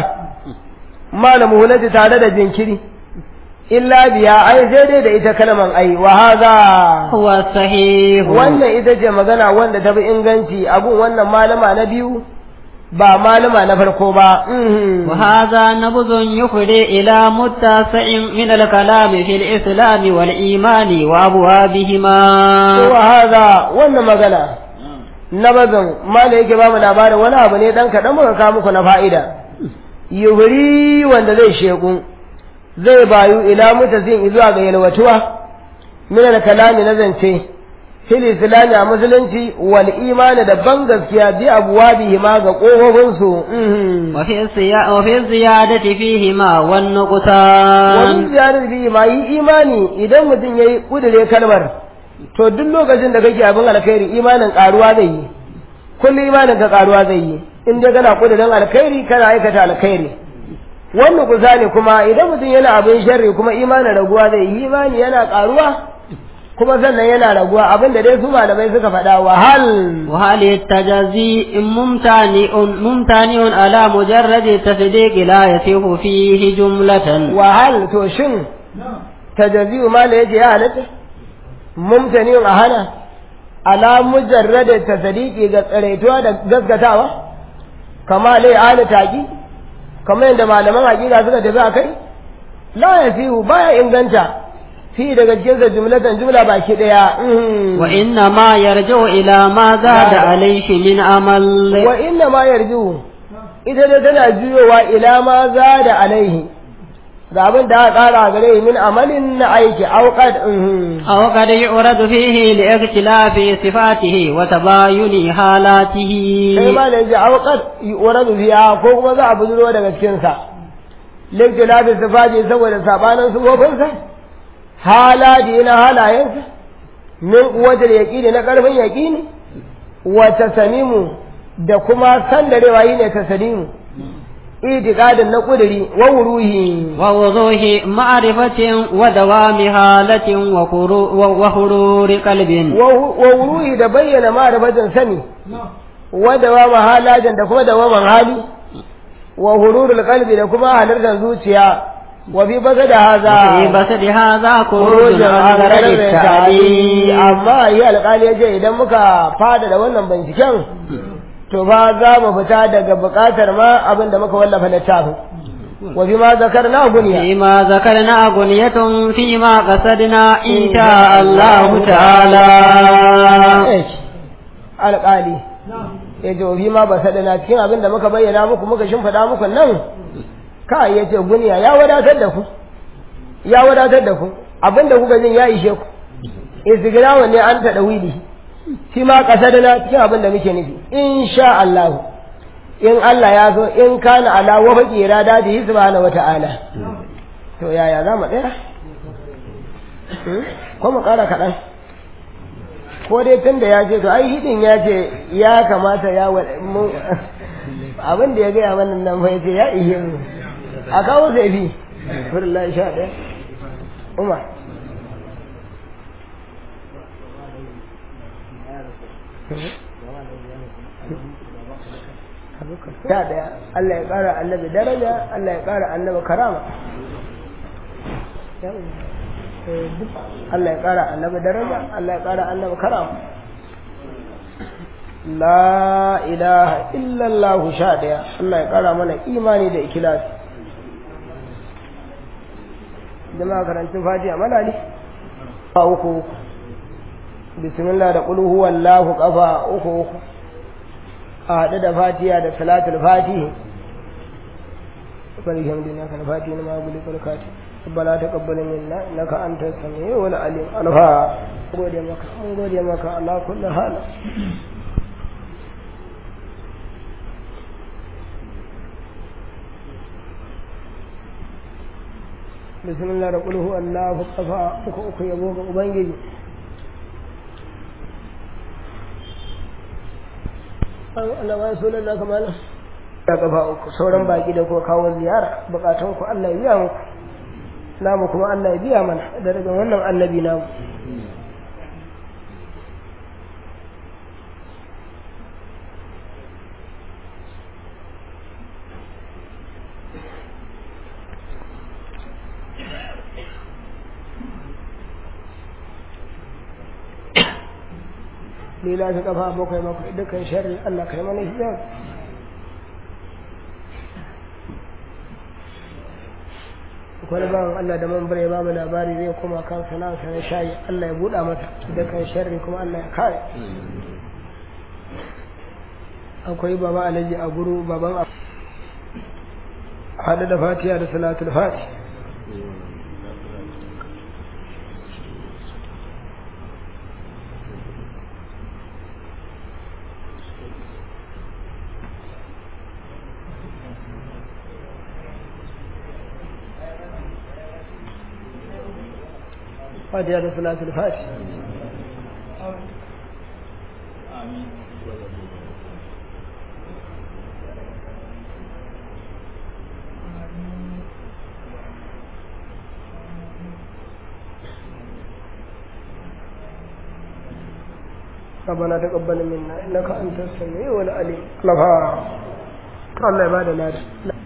Speaker 1: malamu hulati tare da jinkiri illa biya ai sai dai da ita kalman ai wa hadha
Speaker 2: هو الصحيح
Speaker 1: wannan ita ce magana wanda ta fi inganci abun wannan malama na biyu ba malama na farko ba mhm.
Speaker 2: وهذا نبذ يفضي إلى متسع من الكلام في الإسلام والإيمان وأبوابهما
Speaker 1: wa hadha wannan magana na bazan mala yake ba mu labarin wani abu ne dan kaɗan muka kawo muku na fa'ida yuhuri wanda zai sheku zai bayu ila mutazin zuwa ga yalwatuwa min al-kalami na zance fil islami a musulunci wal imani da ban gaskiya bi abwabihi ma ga kofofin su
Speaker 2: وفي الزيا- وفي الزيادة فيهما
Speaker 1: wani
Speaker 2: والنقصان
Speaker 1: ziyarar bi ma yi imani idan mutum yayi kudure kalmar to duk lokacin da kake abin alkhairi imanin karuwa zai yi kullum imanin ka karuwa zai yi in dai kana kudurin alkhairi kana aikata alkhairi wannan kusa ne kuma idan mutum yana abin sharri kuma imanin raguwa zai yi imani yana karuwa kuma sannan yana raguwa abin da dai su malamai suka faɗa wahal
Speaker 2: وهل التجزي ممتنع ممتنع على مجرد التصديق لا يصح فيه جملة
Speaker 1: wahal to shin tajazi'u ma la yace ya halatta mumtanin a hana ala mujarrada tasdiqi ga tsaraituwa da gaskatawa kama lai ala taqi kama yadda malaman hakika suka tafi akai la yasihu baya inganta fi daga cikin sa jumlatan jumla baki daya mhm.
Speaker 2: وإنما يرجع إلى ما زاد عليه من عمل
Speaker 1: wa inna ma yarju ita dai tana juyowa ila ma zada alaihi ga abin da aka kara gare min amalin na aiki auqad mhm.
Speaker 2: أو قد يعرض فيه لاختلاف صفاته وتباين حالاته
Speaker 1: sai ma da yanzu auqad yuradu fiha ko kuma za a bujuro daga cikin sa liktilafi sifaji saboda sabanin sufofinsa haladi na halayensa min kuwatar yaƙini na ƙarfin yaƙini wa tasamimu da kuma sandarewa yi ne tasalimu itikadin na ƙuduri wa wuruhi
Speaker 2: wa wuzuhi ma'rifatin wa dawami halatin wa hururi qalbin
Speaker 1: wa wuruhi da bayyana ma'rifatin sani wa dawama halatin da kuma dawaman hali wa hururul qalbi da kuma halartar zuciya wa bi basa da haza
Speaker 2: fi basa da haza
Speaker 1: kurujin
Speaker 2: kurujin an
Speaker 1: gararin
Speaker 2: gararin
Speaker 1: ta'ali
Speaker 2: ta'ali
Speaker 1: amma yi alƙali ya ce idan muka fada da wannan binciken to ba za mu fita daga buƙatar ma abin da muka wallafa littafin wa bi ma zakar na guniya
Speaker 2: فيما ذكرنا غنية فيما قصدنا إن شاء الله تعالى
Speaker 1: alƙali ya ce wa bi ma ba sadana cikin abin da muka bayyana muku muka shimfiɗa muku nan kai ya ce guniya ya wadatar da ku ya wadatar da ku abin da kuka jin ya ishe ku istigrawa ne an taɗa wili shi ma ƙasadana cikin abin da muke nufi insha Allah in Allah ya so in kana ala wa faqi irada da subhanahu wata'ala to yaya za mu tsaya Hmm? ko mu ƙara kaɗan ko dai tun da ya ce to ai hidin ya ce ya kamata ya wa mu abin da ya gaya mana nan fa ya ce ya ihe mu a kawo sai fi furillahi sha ɗaya umar sha ɗaya Allah ya ƙara annabi daraja Allah ya ƙara annabi karama Allah ya ƙara annabi daraja Allah ya ƙara annabi karama la ilaha illallah sha ɗaya Allah ya ƙara mana imani da ikilas jama'a karantun fatiha malali ba uku uku bismillah da qul huwallahu qafa uku uku a haɗu da fatiha da salatul fatihi bari hamdina kan fatihi na maguli barkati ربنا تقبل منا انك انت السميع والعليم الفا gode maka mun gode maka ala kulli hal bismillah da kulhu allahu qafa uku uku yabo ga ubangiji Allah wa sallallahu kamala ya kafa uku sauran baki da ko kawo ziyara bukatun ku Allah ya biya muku namu kuma Allah ya biya mana da daga wannan annabi namu lila ta kafa bakwai bakwai dukkan sharri Allah kai mana hijab wani bawan Allah da man bare ba mu labari zai koma kan sana'arsa na shayi Allah ya buɗa mata da kan sharri kuma Allah ya kare akwai baba alaji a guru baban a hada da fatiha da salatul fati fatiha da salatul fati ربنا تقبل منا انك انت السميع العليم الله الله يبارك لنا